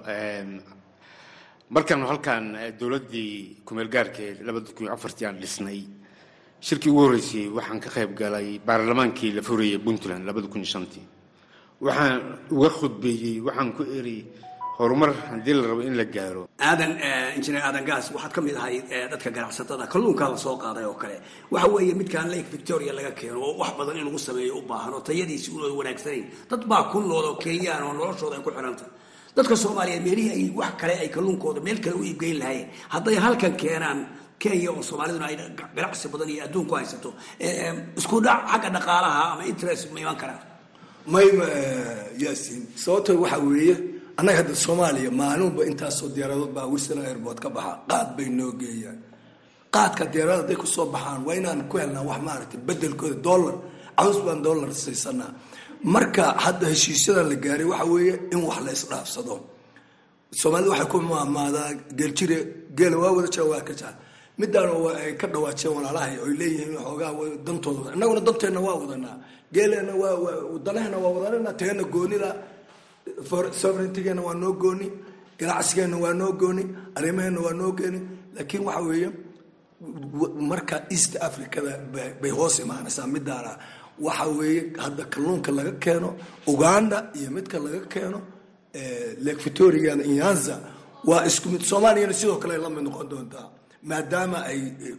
S3: markaan halkaan dowladdii kumeel gaarkeed labada kun iyo afartii aan dhisnay shirkii ugu horreysay waxaan ka qayb galay baarlamaankii la furayay puntland labada kun iyo shantii waxaan uga khudbeeyey waxaan ku eri horumar haddii la rabo in la gaaro
S12: aadan injineer aadan gaas waxaad ka mid ahay dadka ganacsatada kalluunkaa la soo qaaday oo kale waxa weeye midkaan lake victoria laga keeno oo wax badan in lagu sameeyo u baahan oo tayadiisi unooda wanaagsanayn dad baa ku nool oo kenyaan oo noloshooda ay ku xidhanta dadka soomaaliyeed meelihii ay wax kale ay kalluunkooda meel kale u iibgeyn lahaayeen hadday halkan keenaan kenya oo soomaaliduna ay ganacsi badan iyo adduunku haysato isku dhac xagga dhaqaalaha ama interest ma iman karaan
S2: mayma yaasiin sababto waxa weeye annaga hadda soomaaliya maalinba intaasoo diyaaradood baa wilson airport ka baxa qaad bay noo geeyaan qaadka diyaarada hadday kusoo baxaan waa inaan ku helnaa wax maaragtay bedelkooda dollar caws baan dollar saysanaa marka hadda heshiisyadan la gaaray waxa weeye in wax la isdhaafsado soomaalida waxay ku maamaadaa geeljire geela waa wada jira waa ka jira midaan ay ka dhawaajeen walaalahay oy leeyihiin xoogaa dantooda innaguna danteenna waa wadanaa geeleenna waa danahena waa wadanana teena goonida sovereigntigeena waa noo gooni ganacsigeena waa noo gooni arrimaheena waa noo gooni laakiin waxa weeye marka east africada bay hoos imaanaysaa midaana waxa weeye hadda kalluunka laga keeno uganda iyo midka laga keeno lake victoria inyanza waa isku mid soomaaliyana sidoo kale ay la mid noqon doontaa maadaama ay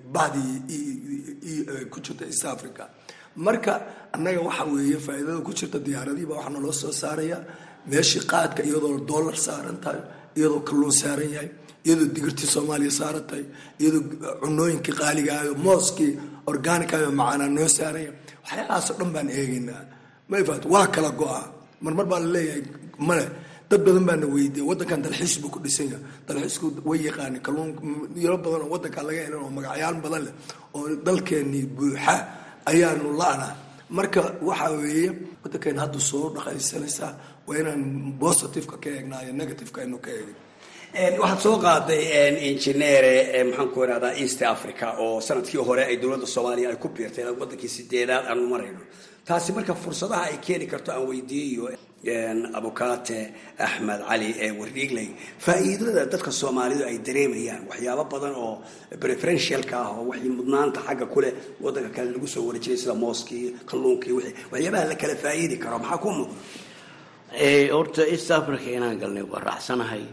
S2: bahdii ku jirta east africa marka annaga waxa weeye faa'iidada ku jirta diyaaradihiiba waxaa naloo soo saaraya meeshii qaadka iyadoo dollar saaran tahay iyadoo kalluun saaran yahay iyadoo digirtii soomaaliya saaran tahay iyadoo cunooyinkii qaaligahayo mooskii organicayo macaanaa noo saaran yahay waxyaalahaasoo dhan baan eegaynaa mayfaat waa kala go-a marmar baa laleeyahay male dad badan baana weydiiya waddankan dalxiis buu ku dhisan yahay dalxiisku way yaqaani kalluun yaro badan oo waddankan laga helan oo magacyaal badan leh oo dalkeenii buuxa ayaanu la-na marka waxa weeye waddankeena hadda soo dhaqaysanaysaa waa inaan positiveka ka eegnaa iyo negativeka aynu ka eegin
S12: waxaad soo qaaday injineere maxaan ku irahdaa east africa oo sanadkii hore ay dowladda soomaaliya ay ku biirtay wadankii sideedaad aanu marayno taasi marka fursadaha ay keeni karto aan weydiiyo abukate axmed cali ee wardhiigley faa'iidada dadka soomaalidu ay dareemayaan waxyaabo badan oo preferentialka ah oo wixii mudnaanta xagga kuleh wadanka kale lagu soo warejiray sida mooskii kalluunkii wixii waxyaabaha la kala faa'iidi karo maxaa ku muuqda
S4: horta east africa inaan galnay waa raacsanahay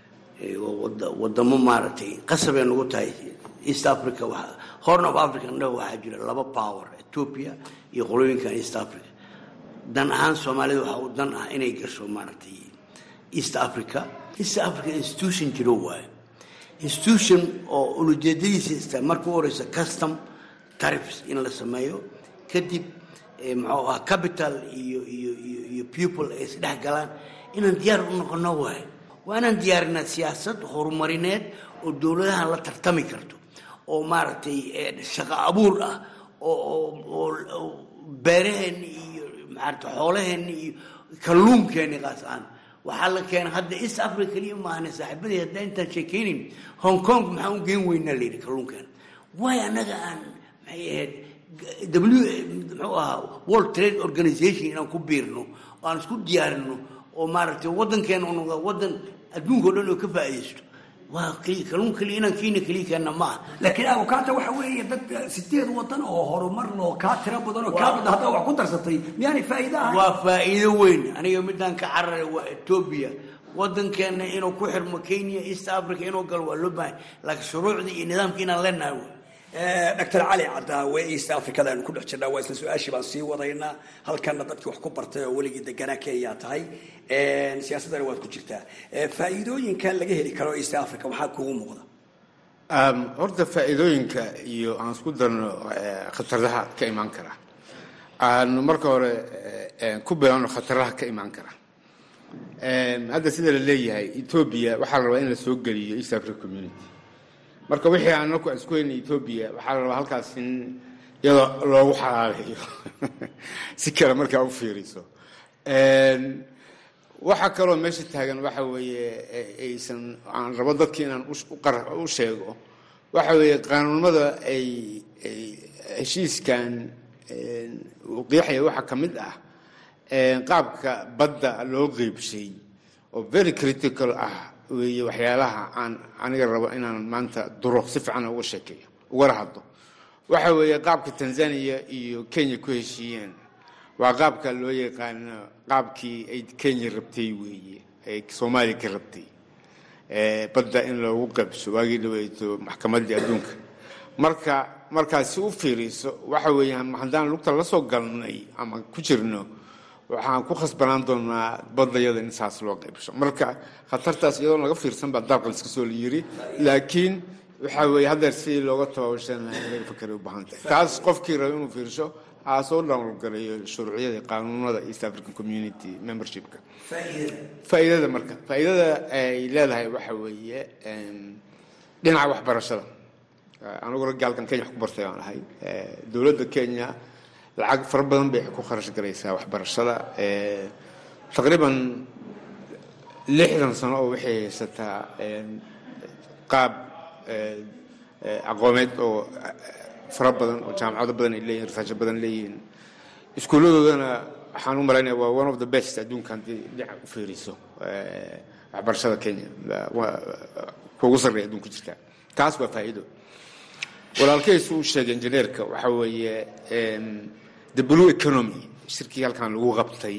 S4: wadamo maaragtay qasabay nagu tahay east africa horn of africa indhaha waxaa jira laba power ethiopia iyo qolooyinkan east africa dan ahaan soomaalida waxaa u dan ah inay gasho maaragtay east africa east africa institution jiro waayo institution oo ulujeedadiisa ista marka u horeysa custom tariffs in la sameeyo kadib muxuu ah capital iyo iyo iyo iyo people ay isdhex galaan inaan diyaar u noqono waayo waa inaan diyaarinaa siyaasad horumarineed oo dowladahan la tartami karto oo maaragtay shaqo abuur ah oo oo beeraheenni iyo maarata xoolaheenni iyo kalluunkeeni qaas aan waxaa la keenay hadda east africa keliya maahane saaxiibadii hadda intaan sheekeynin hong kong maxaan u geen weynaa la yidhi kalluunkeena waayo annaga aan maxay ahayd w muxuu ahaa world trade organization inaan ku biirno oo aan isku diyaarino oo maaragtay waddankeena u noqdo waddan adduunka o dhan oo ka faa'iidaysto waa kalluun keliya inaan kiina keliya keenna ma aha
S12: laakiin abukaata waxa weeye dad sideed wadan oo horumar loo kaa tira badan oo kaa badan haddaa wax ku darsatay miyaanay faa'iido ahayn
S4: waa faa'iido weyn aniga midaan ka cararay waa etoobiya waddankeena inuu ku xirmo kenya east africa inuu galo waa loo baahay laakiin shuruucdii iyo nidaamkii inaan leenahay wey
S12: dr cali cadaawe east africada aynu ku dhex jirnaa waa isla su-aashii baan sii wadaynaa halkanna dadkii wax ku bartay oo weligii deganaa kenya tahay siyaasaddana waad ku jirtaa faa'iidooyinkan laga heli karo east africa waxaa kugu muuqda
S3: horta faa'iidooyinka iyo aan isku darno khataraha ka imaan kara aanu marka hore ku bilaano khataraha ka imaan kara hadda sida la leeyahay etoobiya waxaa la rabaa in la soo geliyo east africa community marka wixii aan anaku isku hayna etoobiya waxaa la rabaa halkaas in iyadoo loogu xalaaleeyo si kale markaa u fiiriso waxaa kaloo meesha taagan waxa weeye aysan aan rabo dadki inaan u sheego waxa weeye qaanuunimada ay heshiiskan uu qeexaya waxaa ka mid ah qaabka badda loo qeybshay oo very critical ah weeye waxyaalaha aan aniga rabo inaan maanta duro si fiican uga sheekeeyo ugala hadlo waxa weeye qaabka tanzania iyo kenya ku heshiiyeen waa qaabka loo yaqaano qaabkii ay kenya rabtay weeye ay soomaaliya ka rabtay badda in loogu qabso waagii dhaweyto maxkamaddii adduunka marka markaad si u fiiriso waxa weeyaan haddaan lugta la soo galnay ama ku jirno waxaan ku khasbanaan doonaa badayada in saas loo qaybsho marka khatartaas iyadoo laga fiirsan baa dalkan iska soo la yiri laakiin waxa weeye haddeer sidii looga tabaabashan lahaa in laga fakeray u baahan tahay taas qofkii raba inuu fiirsho ha soo dhowlgalayo shuruucyada qaanuunada east african community membershipka faa'iidada marka faa'iidada ay leedahay waxa weeye dhinaca waxbarashada anigu raggi halkan kenya wax ku bartay baan ahay dowladda kenya lacag fara badan bay ku kharash garaysaa waxbarashada taqriiban lixdan sano oo waxay haysataa qaab aqoomeed oo fara badan oo jaamacado badan ay leeyihin risaasho badan leeyihiin iskuulladoodana waxaan u malaynaya waa one of the best adduunka haddii dhinaca u fiiriso waxbarashada kenya kuugu sarreeya adduunka jirta taas waa faa'iido walaalkaysu uu sheegay injineerka waxa weeye the blue economy shirkii halkan lagu qabtay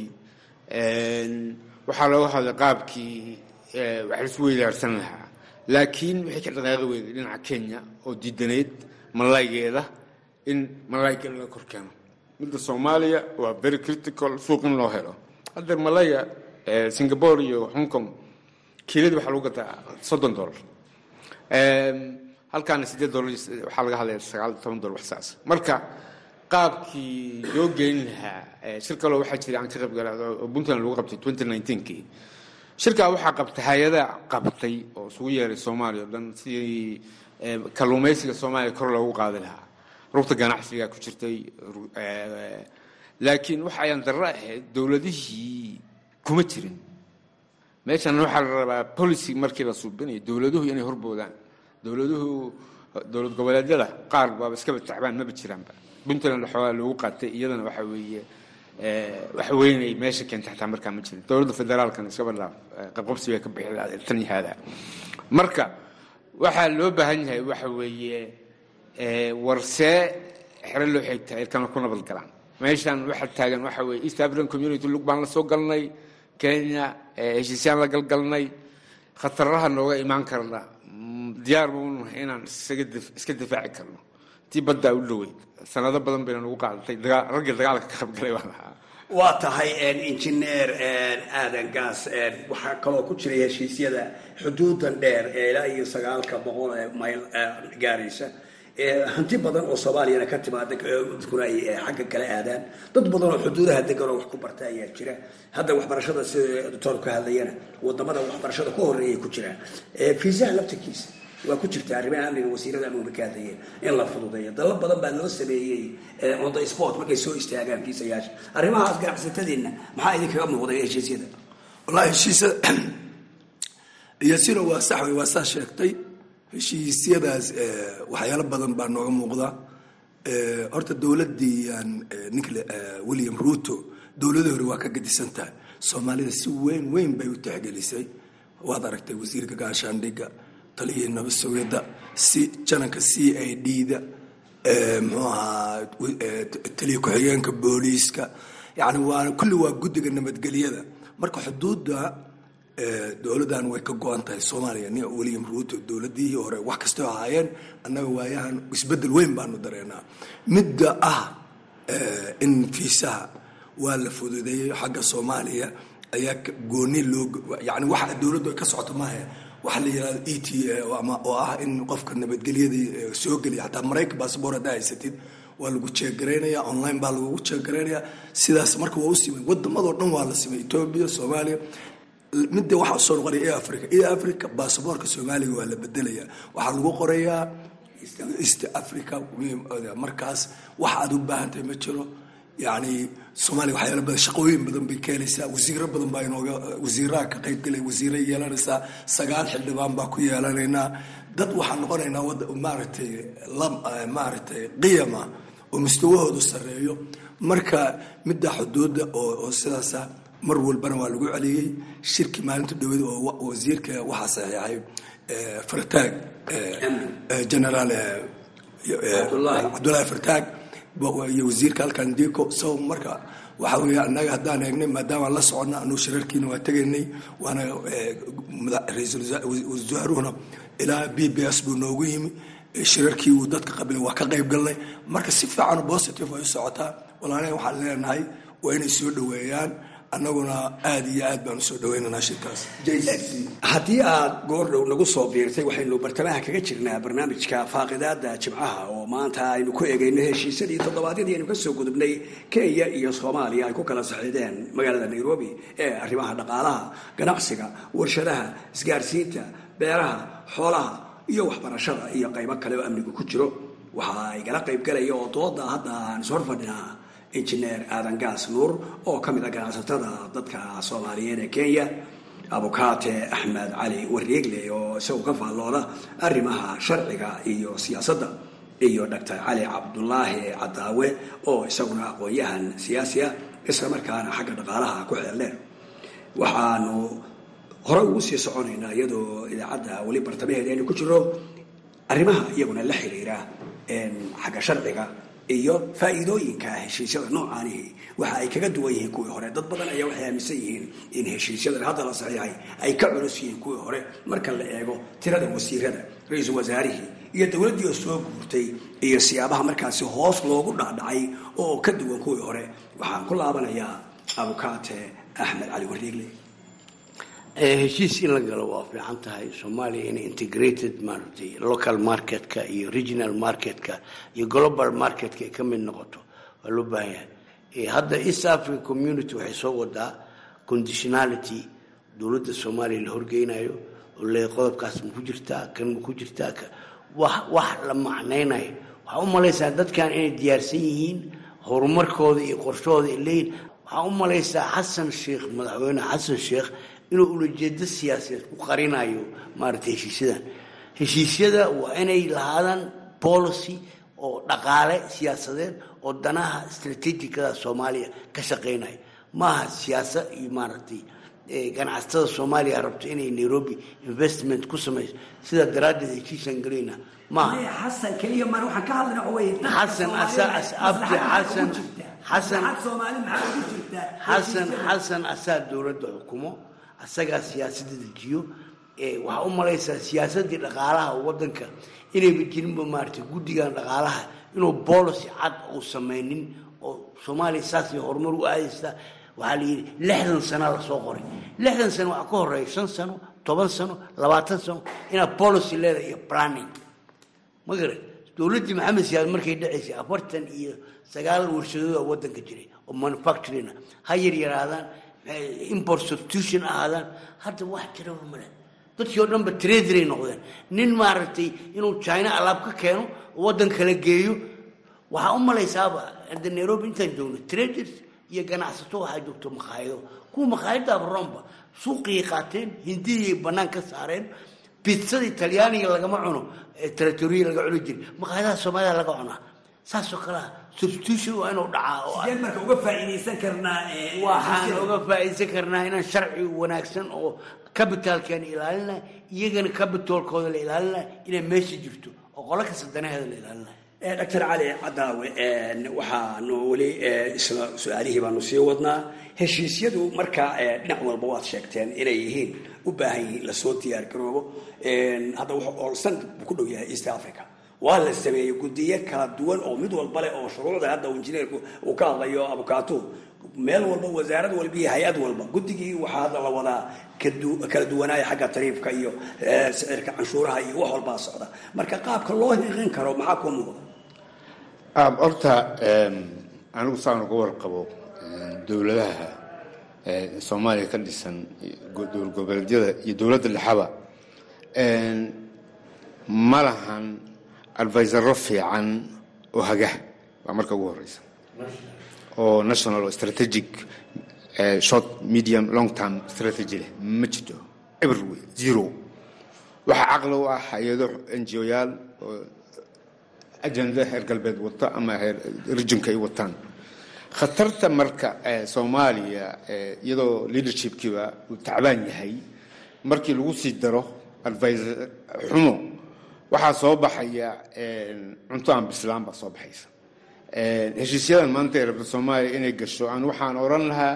S3: waxaa looga hadlay qaabkii wax laisu weydaarsan lahaa laakiin waxay ka dhaqaaqi weyday dhinaca kenya oo diidanayd malaygeeda in malayga laga kor keeno midda soomaaliya waa very critical suuq in loo helo haddeer malaya singapore iyo hong kong kiilada waxaa lagu gataa soddon dollar halkaana sideed dollar waxaa laga hadlaya sagaal toban dollar wax saas marka qaabkii loo geyn lahaa shir kaloo waxaa jira aan ka qayb galay oo puntland lagu qabtay twenty nineteenkii shirkaa waxaa qabtay hay-ada qabtay oo isugu yeeray soomaaliya o dhan sidii kalluumaysiga soomaaliya kor loogu qaadi lahaa rugta ganacsiga ku jirtay laakiin waxa ayaan darro ahayd dowladihii kuma jirin meeshan waxaa la rabaa policy markii la suubinayo dowladuhu inay horboodaan dowladuhu dowlad goboleedyada qaar baaba iskaba tacbaan maba jiraanba puntland waxoogaa loogu qaatay iyadana waxa weeye wax weynay meesha keentay xataa markaa ma jirin dowladda federaalkana iskaba dhaaf qabqabsi bay ka bixi lahayd tan iyo haadaa marka waxaa loo baahan yahay waxa weeye warsee xero loo xigtaa ilkana ku nabad galaan meeshan waxa taagan waxa weeye east african community lug baan la soo galnay kenya heshiisyaan la galgalnay khataraha nooga imaan karna diyaar buunahay inaan iska difaaci karno tii baddaa u dhoweyd sanado badan bayna nagu qaadatay raggii dagaalka ka qaybgalay baan ahaa
S12: waa tahay injineer aadan gaas waxaa kaloo ku jiray heshiisyada xuduudan dheer ee ilaa iyo sagaalka boqol ee mayl gaaraysa hanti badan oo soomaaliyana ka timaada dadkuna ay xagga kale aadaan dad badan oo xuduudaha degan oo wax ku barta ayaa jira hadda waxbarashada sida doctor ka hadlayana wadamada waxbarashada ku horeeyay ku jiraan fiisaha laftirkiisa waa ku jirta arrimaha amniga wasiirada amniga ka hadlayeen in la fududeeyo dalal badan baa loo sameeyey on the sport markay soo istaagaan kiisayaasha arrimahaas ganacsatadeenna maxaa idinkaga muuqday heshiisyada
S2: wallahi heshiisyada iyasina waa sax wey waa saa sheegtay heshiisyadaas waxyaalo badan baa nooga muuqda horta dowladdii ninka william ruto dowladii hore waa ka gadisan tahay soomaalida si weyn weyn bay u tixgelisay waad aragtay wasiirka gaashaandhigga taliyihii nabad sugidda si jananka c i d da muxuu ahaa taliya ku-xigeenka booliiska yani waa kulli waa guddiga nabadgelyada marka xuduudda dowladdan way ka go-an tahay soomaaliya nin william ruto dowladihii hore wax kastoo ahaayeen annaga waayahan isbedel weyn baanu dareenaa midda ah in fiisaha waa la fududeeyey xagga soomaaliya ayaa gooni loo yani waxa dowladdu ay ka socoto maaha waxa la yihahdo e t oo ah in qofka nabadgelyadii soo geliya xataa maraykan baasboor haddaa haysatid waa lagu jeegaraynaya online baa lagugu jeegaraynaya sidaas marka waa u simay wadamadoo dhan waa la simay etoobiya soomaaliya midda waxaa usoo noqonaya e africa e africa basaboorka soomaaliga waa la bedelaya waxaa lagu qorayaa east africa markaas wax aad u baahantahay ma jiro yani soomaaliya waxyaala badan shaqooyin badan bay keenaysaa wasiiro badan baa inooga wasiiraha ka qaybgalay wasiira yeelanaysaa sagaal xildhibaan baa ku yeelanaynaa dad waxaan noqonaynaa wada maaragtay maaragtay qiyama oo mustawahoodu sarreeyo marka midda xuduudda oo sidaasa mar walbana waa lagu celiyey shirki maalinta dhowed oo wasiirka waxaa saxiixay fartaag generaal cabdullaahi fartaag iyo wasiirka halkan diko so marka waxa weeye annaga haddaan eegnay maadaamaan la soconna anuu shirarkiina waa tegaynay waana ra-iisul wasaaruhuna ilaa b b s buu noogu yimi shirarkii uu dadka qabilay waa ka qayb galnay marka si fiican positive ay u socotaa walaalaha waxaan leenahay waa inay soo dhoweeyaan annaguna aada iyo aad baan usoo dhaweynaynaa shirkaas
S12: haddii aad goordhow nagu soo biirtay waxaynu bartamaha kaga jirnaa barnaamijka faaqidaada jimcaha oo maanta aynu ku eegayno heshiisyadii toddobaadyadii aynu kasoo gudubnay kenya iyo soomaaliya ay ku kala saxiideen magaalada nairobi ee arrimaha dhaqaalaha ganacsiga warshadaha isgaarsiinta beeraha xoolaha iyo waxbarashada iyo qaybo kale oo amnigu ku jiro waxa ay gala qaybgalaya oo dooda hadda aan ishor fadhinaa injineer aadan gaas nuur oo ka mid a ganacsatada dadka soomaaliyeed ee kenya abukaate axmed cali wareegle oo isagu ka faallooda arrimaha sharciga iyo siyaasadda iyo doctor cali cabdulaahi cadaawe oo isaguna aqoon-yahan siyaasi ah isla markaana xagga dhaqaalaha ku xeeldheer waxaanu hore ugu sii soconaynaa iyadoo idaacadda weli bartamaheeda aynu ku jiro arrimaha iyaguna la xiriira xagga sharciga iyo faa'iidooyinka heshiisyada noocaanihi waxa ay kaga duwan yihiin kuwii hore dad badan ayaa waxay aaminsan yihiin in heshiisyadan hadda la saxiixay ay ka culus yihiin kuwii hore marka la eego tirada wasiirada ra-iisul wasaarihii iyo dowladdii oo soo guurtay iyo siyaabaha markaasi hoos loogu dhacdhacay oo ka duwan kuwii hore waxaan ku laabanayaa abukaate axmed cali wareegle
S4: heshiis in la galo waa fiican tahay soomaaliya inay integrated maaragtay local marketka iyo regional marketka iyo global marketka ay ka mid noqoto waa loo baahan yahay hadda east africa community waxay soo wadaa conditionality dowladda soomaaliya la horgeynayo oo le qodobkaas ma ku jirtaa kan ma ku jirtaa wax wax la macnaynayo waxaa u malaysaa dadkan inay diyaarsan yihiin horumarkooda iyo qorshahooda ay leeyihin waxaa u malaysaa xasan sheekh madaxweyne xasan sheekh inuu ulajeedo siyaasadeed ku qarinayo maaragtay heshiisyadan heshiisyada waa inay lahaadaan policy oo dhaqaale siyaasadeed oo danaha strategicada soomaaliya ka shaqeynaya maaha siyaasa iyo maaragtay ganacsatada soomaaliya rabto inay nairobi investment ku samayso sidaa daraaddeed heshiisaan gelayna maaha
S12: xasan keliya maan waxaan ka hadlayna waxa weeye
S4: xasan abdi xasan xasan
S12: soomaali maxaa ugu jirtaa
S4: xasan xasan asaa dowladda xukumo asagaa siyaasadda dejiyo waxaa u malaysaa siyaasaddii dhaqaalaha wadanka inayba jirinba maaragtay guddigan dhaqaalaha inuu boolicy cad uu samaynin oo soomaaliya saasay horumar u aadaysaa waxaa la yidhi lixdan sana lasoo qoray lixdan sano waxaa ka horeeya shan sano toban sano labaatan sano inaad policy leedahay iyo planning ma garan dowladdii maxamed siyaad markay dhacaysay afartan iyo sagaal warshadood oo wadanka jiray oo manufacturing ha yar yaraadaan import substitution ahaadaan hadda wax jiraba male dadkii oo dhanba traderay noqdeen nin maaragtay inuu china alaab ka keeno waddan kala geeyo waxaa u malaysaaba hadda nairobi intaan joogno traders iyo ganacsato waxaa joogto makhaayado kuwa makhaayadaaba romba suuqiyay qaateen hindiyay bannaan ka saareen bitzadii talyaaniga lagama cuno territoriya laga cuni jiray makhaayadaha soomaalida laga cunaa saasoo kalea substitution waa inuu dhacaa oo
S12: sideen marka uga faa'iidaysan karnaa
S4: waxaan uga faa'iidaysan karnaa inaan sharci wanaagsan oo capitalkeena ilaalina iyagana capitalkooda la ilaalina inay meesha jirto oo qolo kasta danaheeda la ilaalina
S12: doctor cali cadaawe waxaanu weli isla su-aalihii baanu sii wadnaa heshiisyadu markaa dhinac walba waad sheegteen inay yihiin u baahan yihiin lasoo diyaar garoobo hadda wuxuu oolsan buu ku dhow yahay east africa waa la sameeyey guddiyo kala duwan oo mid walba leh oo shuruucda hadda injineerku uu ka hadlayo abukaatuhu meel walba wasaarad walba iyo hay-ad walba guddigii waxaa hadda la wadaa kala duwanaaya xagga tariifka iyo sicirka canshuuraha iyo wax walbaa socda marka qaabka loo hiiqin karo maxaa kuu muuqda
S3: horta anigu saan uga warqabo dowladaha soomaaliya ka dhisan dowlad goboleedyada iyo dowladda dhexaba ma lahan advisaro fiican oo haga waa marka ugu horeysa oo national oo strategic short medium long term strategy leh ma jirto everyway zero waxaa caqli u ah hay-ado ngo-yaal oo ajenda heer galbeed wata ama heer rijinka ay wataan khatarta marka soomaaliya iyadoo leadershipkiiba uu tacbaan yahay markii lagu sii daro advisor xumo waxaa soo baxaya cunto aan bislaan baa soo baxaysa heshiisyadan maanta ee rabta soomaaliya inay gasho aan waxaan odhan lahaa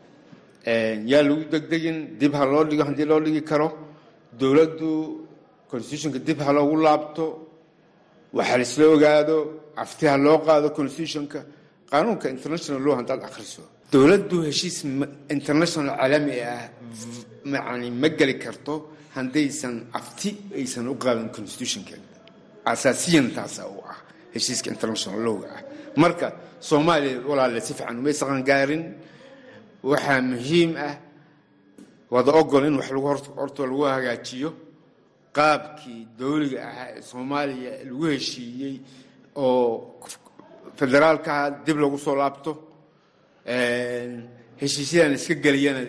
S3: yaa lagu degdegin dib ha loo dhigo haddii loo dhigi karo dowladdu constitutionka dib ha loogu laabto waxa laisla ogaado afti ha loo qaado constitutionka qaanuunka international law haddaad akhriso dowladdu heshiis international caalami ah yani ma geli karto haddaysan afti aysan u qaadan constitutionkeeda asaasiyan taasa u ah heshiiska international lowga ah marka soomaaliya walaale si fiican umay saqangaarin waxaa muhiim ah wada ogol in wax lagu horta lagu hagaajiyo qaabkii dowliga ahaa ee soomaaliya lagu heshiiyey oo federaalkaha dib lagu soo laabto heshiisyadan iska geliyana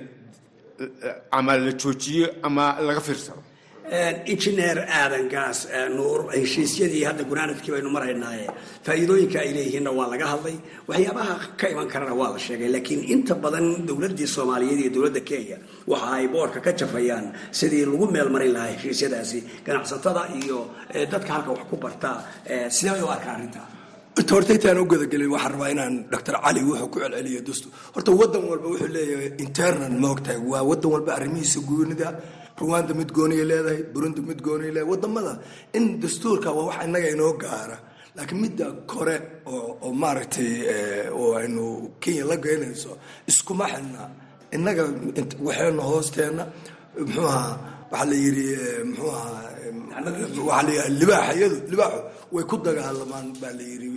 S3: ama la joojiyo ama laga fiirsado
S12: injineer aadan gaas nuur heshiisyadii hadda gunaanadkii baynu maraynaaye faa'iidooyinka ay leeyihiinna waa laga hadlay waxyaabaha ka iman karana waa la sheegay laakiin inta badan dowladdii soomaaliyeed iyo dowladda kenya waxa ay boorka ka jafayaan sidii lagu meel marin lahaa heshiisyadaasi ganacsatada iyo dadka halka wax ku bartaa sidee u arkaa arrintaa
S2: inta horta intaan u gudagelin waxaan rabaa inaan doctor cali wuxuu ku celceliyo dastuur horta wadan walba wuxuu leeyahay internal ma ogtahay waa wadan walba arrimihiisa goonida ruwanda mid gooniya leedahay burundi mid gooniya leedahay wadamada in dastuurka waa wax innaga inoo gaara laakiin midda kore oo maaragtay oo aynu kenya la geynayso iskuma xidna innaga waxayna hoosteena muxuu ahaa waxaa la yidhi muxuu ahaa waxaa la yidhi libaaxayadu libaaxu way ku dagaalamaan baa la yidhi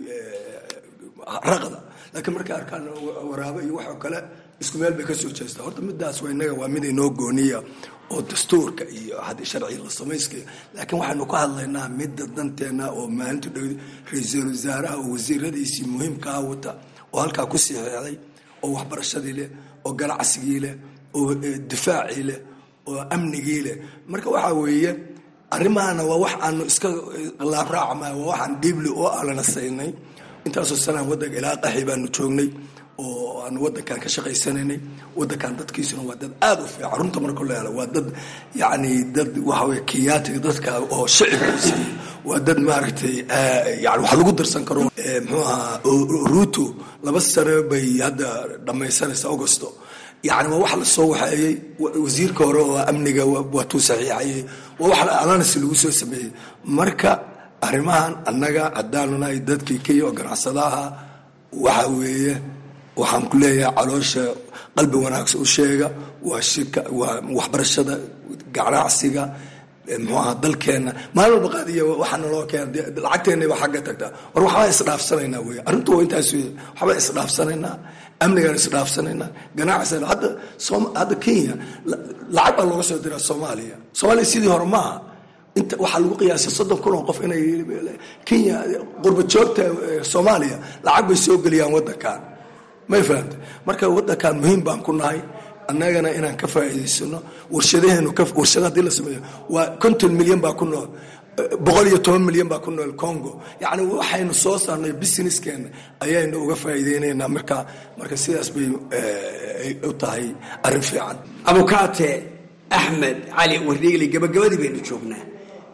S2: raqda laakiin markay arkaan waraabo iyo waxoo kale isku meel bay ka soo jeestaa horta midaas waa innaga waa mid inoo gooniya oo dastuurka iyo haddii sharciga la samayskaya laakiin waxaynu ka hadlaynaa midda danteena oo maalinta dhow ra-iisul wasaaraha oo wasiiradiisii muhiimkaa wata oo halkaa ku siixeexday oo waxbarashadii leh oo ganacsigii leh oo difaacii leh oo amnigii leh marka waxaa weeye arrimahana waa wax aanu iska laabraacmay waa waxaan dhiibli oo alana saynay intaasoo sanaan waddanka ilaa qaxi baanu joognay oo aanu waddankan ka shaqaysanaynay waddankan dadkiisuna waa dad aada u fiican runta marka la helo waa dad yacni dad waxa weye kiyaatiga dadka oo shicibkiisa waa dad maaragtay yani wax lagu darsan karo muxuu ahaa ruto laba sano bay hadda dhammaysanaysa augusto yani waa wax lasoo waxeeyey wasiirka hore oo amniga waatuu saxiixayey waa wax alanas lagu soo sameeyey marka arrimahan annaga haddaanu nahay dadkii kenya oo ganacsadaha waxa weeye waxaan ku leeyahay caloosha qalbi wanaagsan u sheega waa shirka waa waxbarashada ganacsiga muxuu aha dalkeenna maalin walba qaadiya waxaana loo keena lacagteenna baa xagga tagtaa war waxbaa isdhaafsanaynaa wey arrintu waa intaas wey waxbaa isdhaafsanaynaa amnigaan isdhaafsanayna ganacsan hadda hadda kenya lacag baa looga soo diraa soomaaliya soomaaliya sidii hore maaha inta waxaa lagu qiyaasay soddon kun oo qof inay kenya qurba joogta soomaaliya lacag bay soo geliyaan waddankan may fahamta marka waddankan muhiim baan ku nahay annagana inaan ka faa'iidaysano warshadaheenu warshada haddii la sameeyo waa konton milyan baa ku nool boqol iyo toban milyan baa ku nool congo yacni waxaynu soo saarnay businesskeenna ayaynu uga faa'iideynaynaa marka marka sidaas bay u tahay arrin fiican
S12: abukaate axmed cali wardhiigli gabagabadii baynu joognaa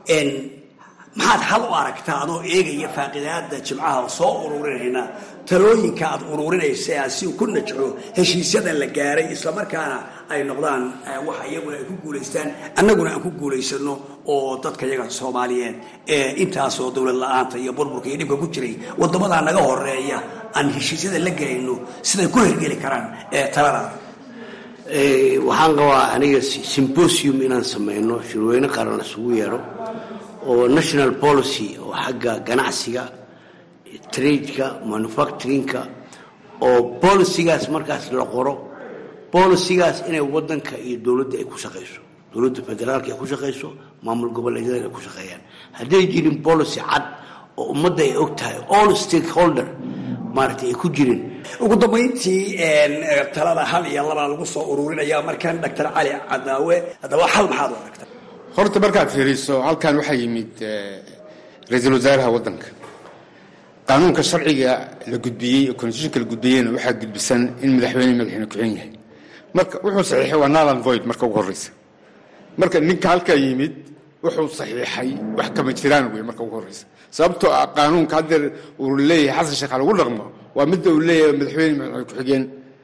S12: maxaad hal u aragtaa adoo eegaya faaqidaada jimcaha oo soo ururinayna talooyinka aad ururinaysa aad si ku najco heshiisyada la gaaray islamarkaana ay noqdaan waxa iyaguna ay ku guulaystaan annaguna aan ku guulaysano oo dadka yaga soomaaliyeed ee intaasoo dowlad la-aanta iyo burburka iyo dhibka ku jiray wadamadaa naga horeeya aan heshiisyada la gelayno siday ku hergeli karaan taladaada
S4: waxaan qabaa aniga symbosium inaan sameyno shirweyne qaran isugu yeero oo national policy oo xagga ganacsiga tradeka manufacturingka oo bolicigaas markaas la qoro bolicigaas inay wadanka iyo dowladda ay ku shaqayso dowladda federaalka ay ku shaqayso maamul goboleedyada ay ku shaqeeyaan hadday jirin policy cad oo ummadda ay og tahay all stakeholder maaragtay ay ku jirin
S12: ugu dambayntii talada hal iyo labaa lagu soo ururinaya markan doctor cali cadaawe haddaba hal maxaad u aragta
S3: horta markaad fiiriso halkan waxaa yimid ra-iisul wasaaraha waddanka qaanuunka sharciga la gudbiyey oo constitutionka la gudbiyeyna waxaa gudbisan in madaxweyne madaxweyne ku-xigeen yahay marka wuxuu saxiixay waa nalan void marka ugu horreysa marka ninka halkaa yimid wuxuu saxiixay wax kama jiraan wey marka ugu horreysa sababtoo ah qaanuunka haddeer uu leeyahay xasan sheekh ha lagu dhaqmo waa midda uu leeyahay madaxweyne madaxweyne ku-xigeen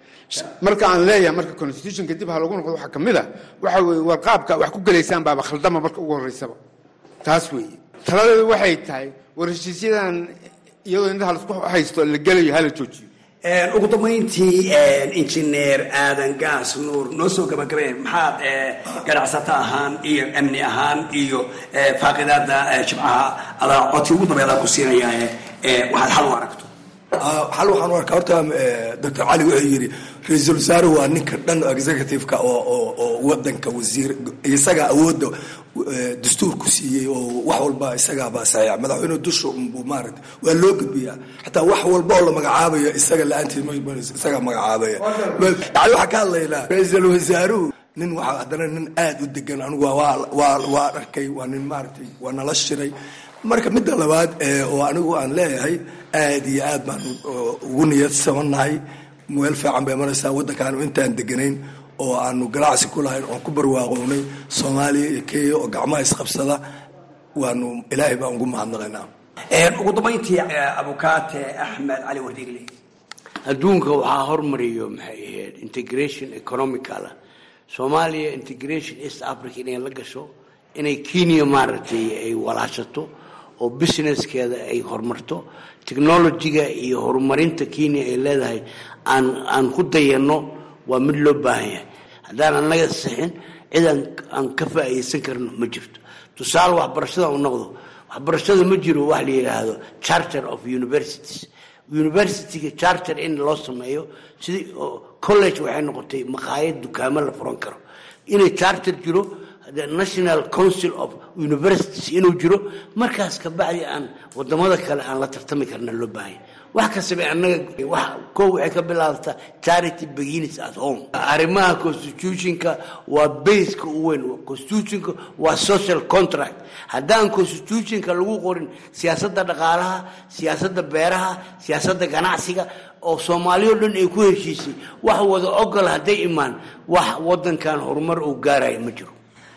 S3: marka aan leeyahay marka constitutionka dib ha lagu noqdo waxaa ka mid a waxa weye war qaabka wax ku gelaysaan baaba khaldama marka ugu horreysaba taas weeye taladeedu waxay tahay war heshiisyadan iyadoo indhaha laisku haysto la gelayo hala joojiyo
S12: ugu dambayntii injineer aadan gaas nuur noo soo gabagabeen maxaad ganacsato ahaan iyo amni ahaan iyo faaqidaada jimcaha adaa codki ugu dambeedaan ku siinayaa waxaad xal u aragto
S2: xal waxaan u arkaa horta doctor cali wuxuu yidhi ra-iisul wasaare waa ninka dhan executive-ka oo oo oo wadanka wasiir isagaa awoodda dastuurku siiyey oo wax walba isagaabaa saxiixa madaxweyne dusha unbuu maaragta waa loo gudbiyaa xataa wax walba oo la magacaabayo isaga la-aantiis isagaa magacaabaya yani waxaa ka hadlaynaa ra-iisul wasaaruhu nin waxaa haddana nin aada u degan anigu waa waa waa arkay waa nin maaragtay waa nala shiray marka midda labaad oo anigu aan leeyahay aad iyo aad baan ugu niyadsamanahay meel fiican bay maraysaa waddankaanu intaan deganayn oo aanu ganacsi ku lahayn oon ku barwaaqownay soomaaliya iyo kenya oo gacmaha isqabsada waanu ilaahay baan ugu mahadnaqaynaa
S12: ugu dambayntii abukaate axmed cali wardiigle
S4: adduunka waxaa hormariyo maxay ahayd integration economical soomaaliya integration east africa inay la gasho inay kenya maaragtay ay walaashato oo businesskeeda ay horumarto technologiga iyo horumarinta kenya ay leedahay aan aan ku dayanno waa mid loo baahan yahay haddaan annaga sixin cid aan aan ka faa'iidaysan karno ma jirto tusaale waxbarashada u noqdo waxbarashada ma jiro wax la yidhaahdo charter of universities universityga charter in loo sameeyo sidii college waxay noqotay maqaayad dukaamo la furan karo inay charter jiro the national council of universities inuu jiro markaas kabacdi aan wadamada kale aan la tartami karna loo baahanya wax kastaba annaga wax koo waxay ka bilaabtaa charity begins at home arrimaha constitutionka waa baseka u weyn constitutionka waa social contract haddaan constitutionka lagu qorin siyaasadda dhaqaalaha siyaasadda beeraha siyaasadda ganacsiga oo soomaaliyo dhan ay ku heshiisay wax wada ogol hadday imaan wax wadankan horumar uu gaaraya ma jiro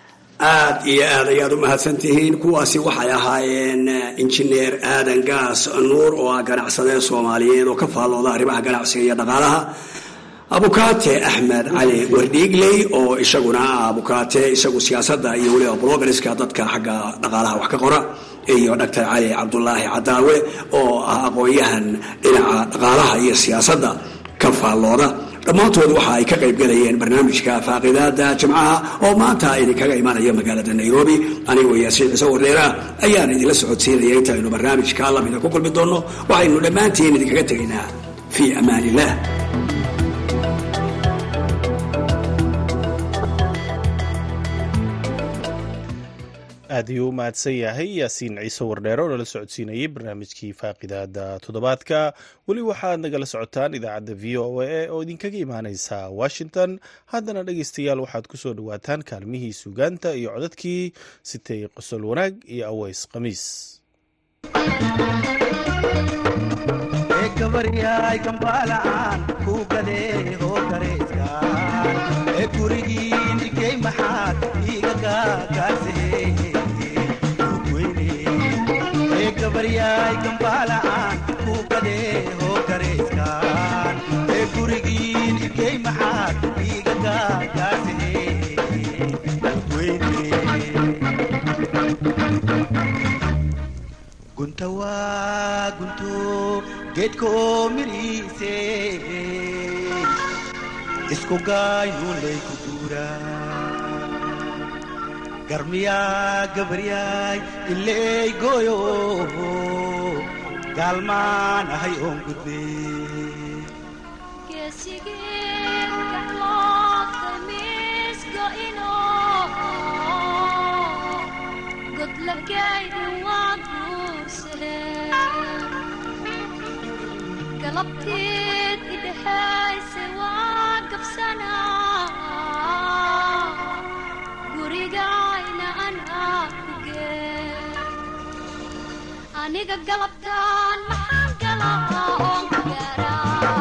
S12: aad iyo aad ayaad u mahadsantihiin kuwaasi waxay ahaayeen injineer aadan gaas nuur oo ah ganacsadee soomaaliyeed oo ka faallooda arrimaha ganacsiga iyo dhaqaalaha abukaate axmed cali wardhiigley oo isaguna ah abukaate isagu siyaasadda iyo weliba blogariska dadka xagga dhaqaalaha wax ka qora iyo doctor cali cabdulaahi cadaawe oo ah aqoon-yahan dhinaca dhaqaalaha iyo siyaasadda ka faallooda dhammaantood waxa ay ka qayb galayeen barnaamijka faaqidaada jimcaha oo maanta idinkaga imanaya magaalada nairobi anigoo yaasiin ciise wardheera ayaan idinla socodsiinaya intaynu barnaamijka lamida ku kulmi doonno waxaynu dhammaantiin idinkaga tegaynaa fii amaan illah
S1: aad ayuu u mahadsan yahay yaasiin ciise wardheer oo nala socodsiinayay barnaamijkii faaqidaada toddobaadka weli waxaad nagala socotaan idaacadda v o a oo idinkaga imaaneysa washington haddana dhegeystayaal waxaad ku soo dhowaataan kaalmihii suugaanta iyo codadkii sitay qosol wanaag iyo aweys khamiis
S13: gabaryaay gambaala'aan ku gadee hoo gareyskaan ee gurigiin igey maxaad iiga gaagaasee ee gabaryaay gambaala'aan ku gadee hoo gareyskaan ee gurigiin igey maxaad iiga gaagaasee gunta waa gunto geedkoo midhiise isku gaaynuunlay ku guuraa garmiyaa gabaryaay ileey gooyo gaalmaan ahay oon gudbe
S14: galabteed idhexayse waa gabsanaa gurigayna anaa ku gee aniga galabtaan maxaan galaa oon ku gaaraa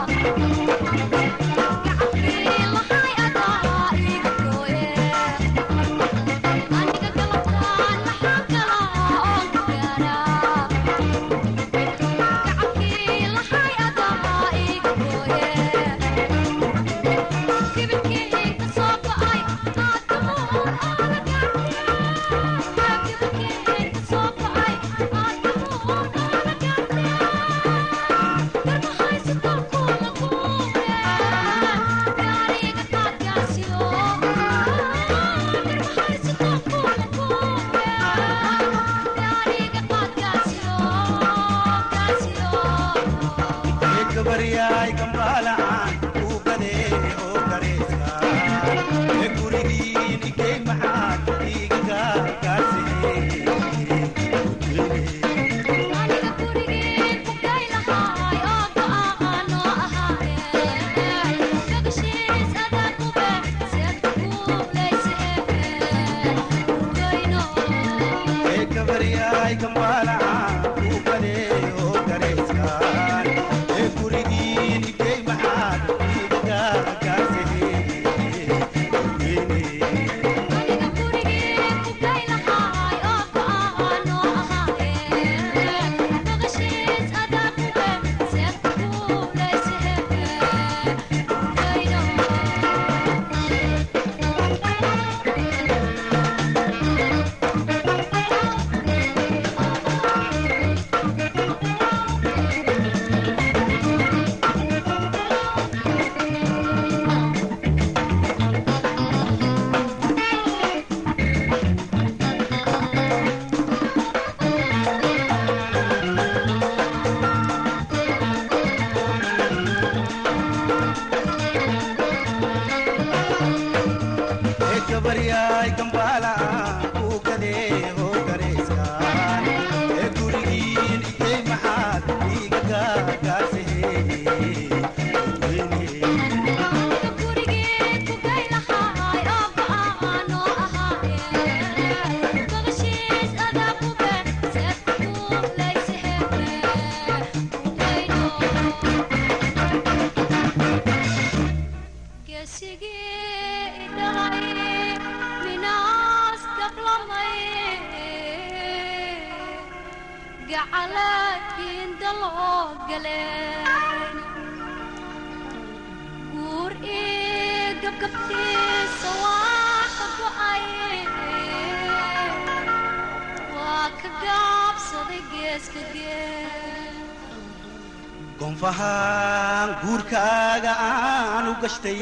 S13: gonfahaan guurkaaga aan u gashtay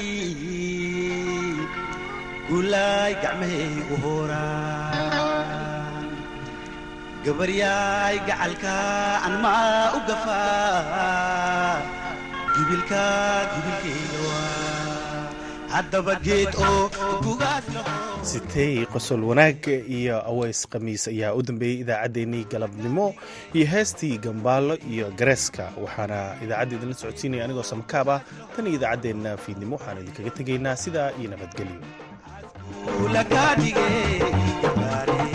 S13: guulaay gacmahaygu hooraan gabaryaay gacalka an maa u gafaa jubilka jubilkayga waa haddaba geed oo gugaas laho
S1: sitey qosol wanaag iyo aweys khamiis ayaa u dambeeyey idaacaddeenii galabnimo iyo heestii gambaalo iyo gareeska waxaana idaacadda idinla socodsiinaya anigoo samakaab ah tan iyo idaacaddeenna fiidnimo waxaanu idinkaga tegaynaa sidaa iyo nabadgelyo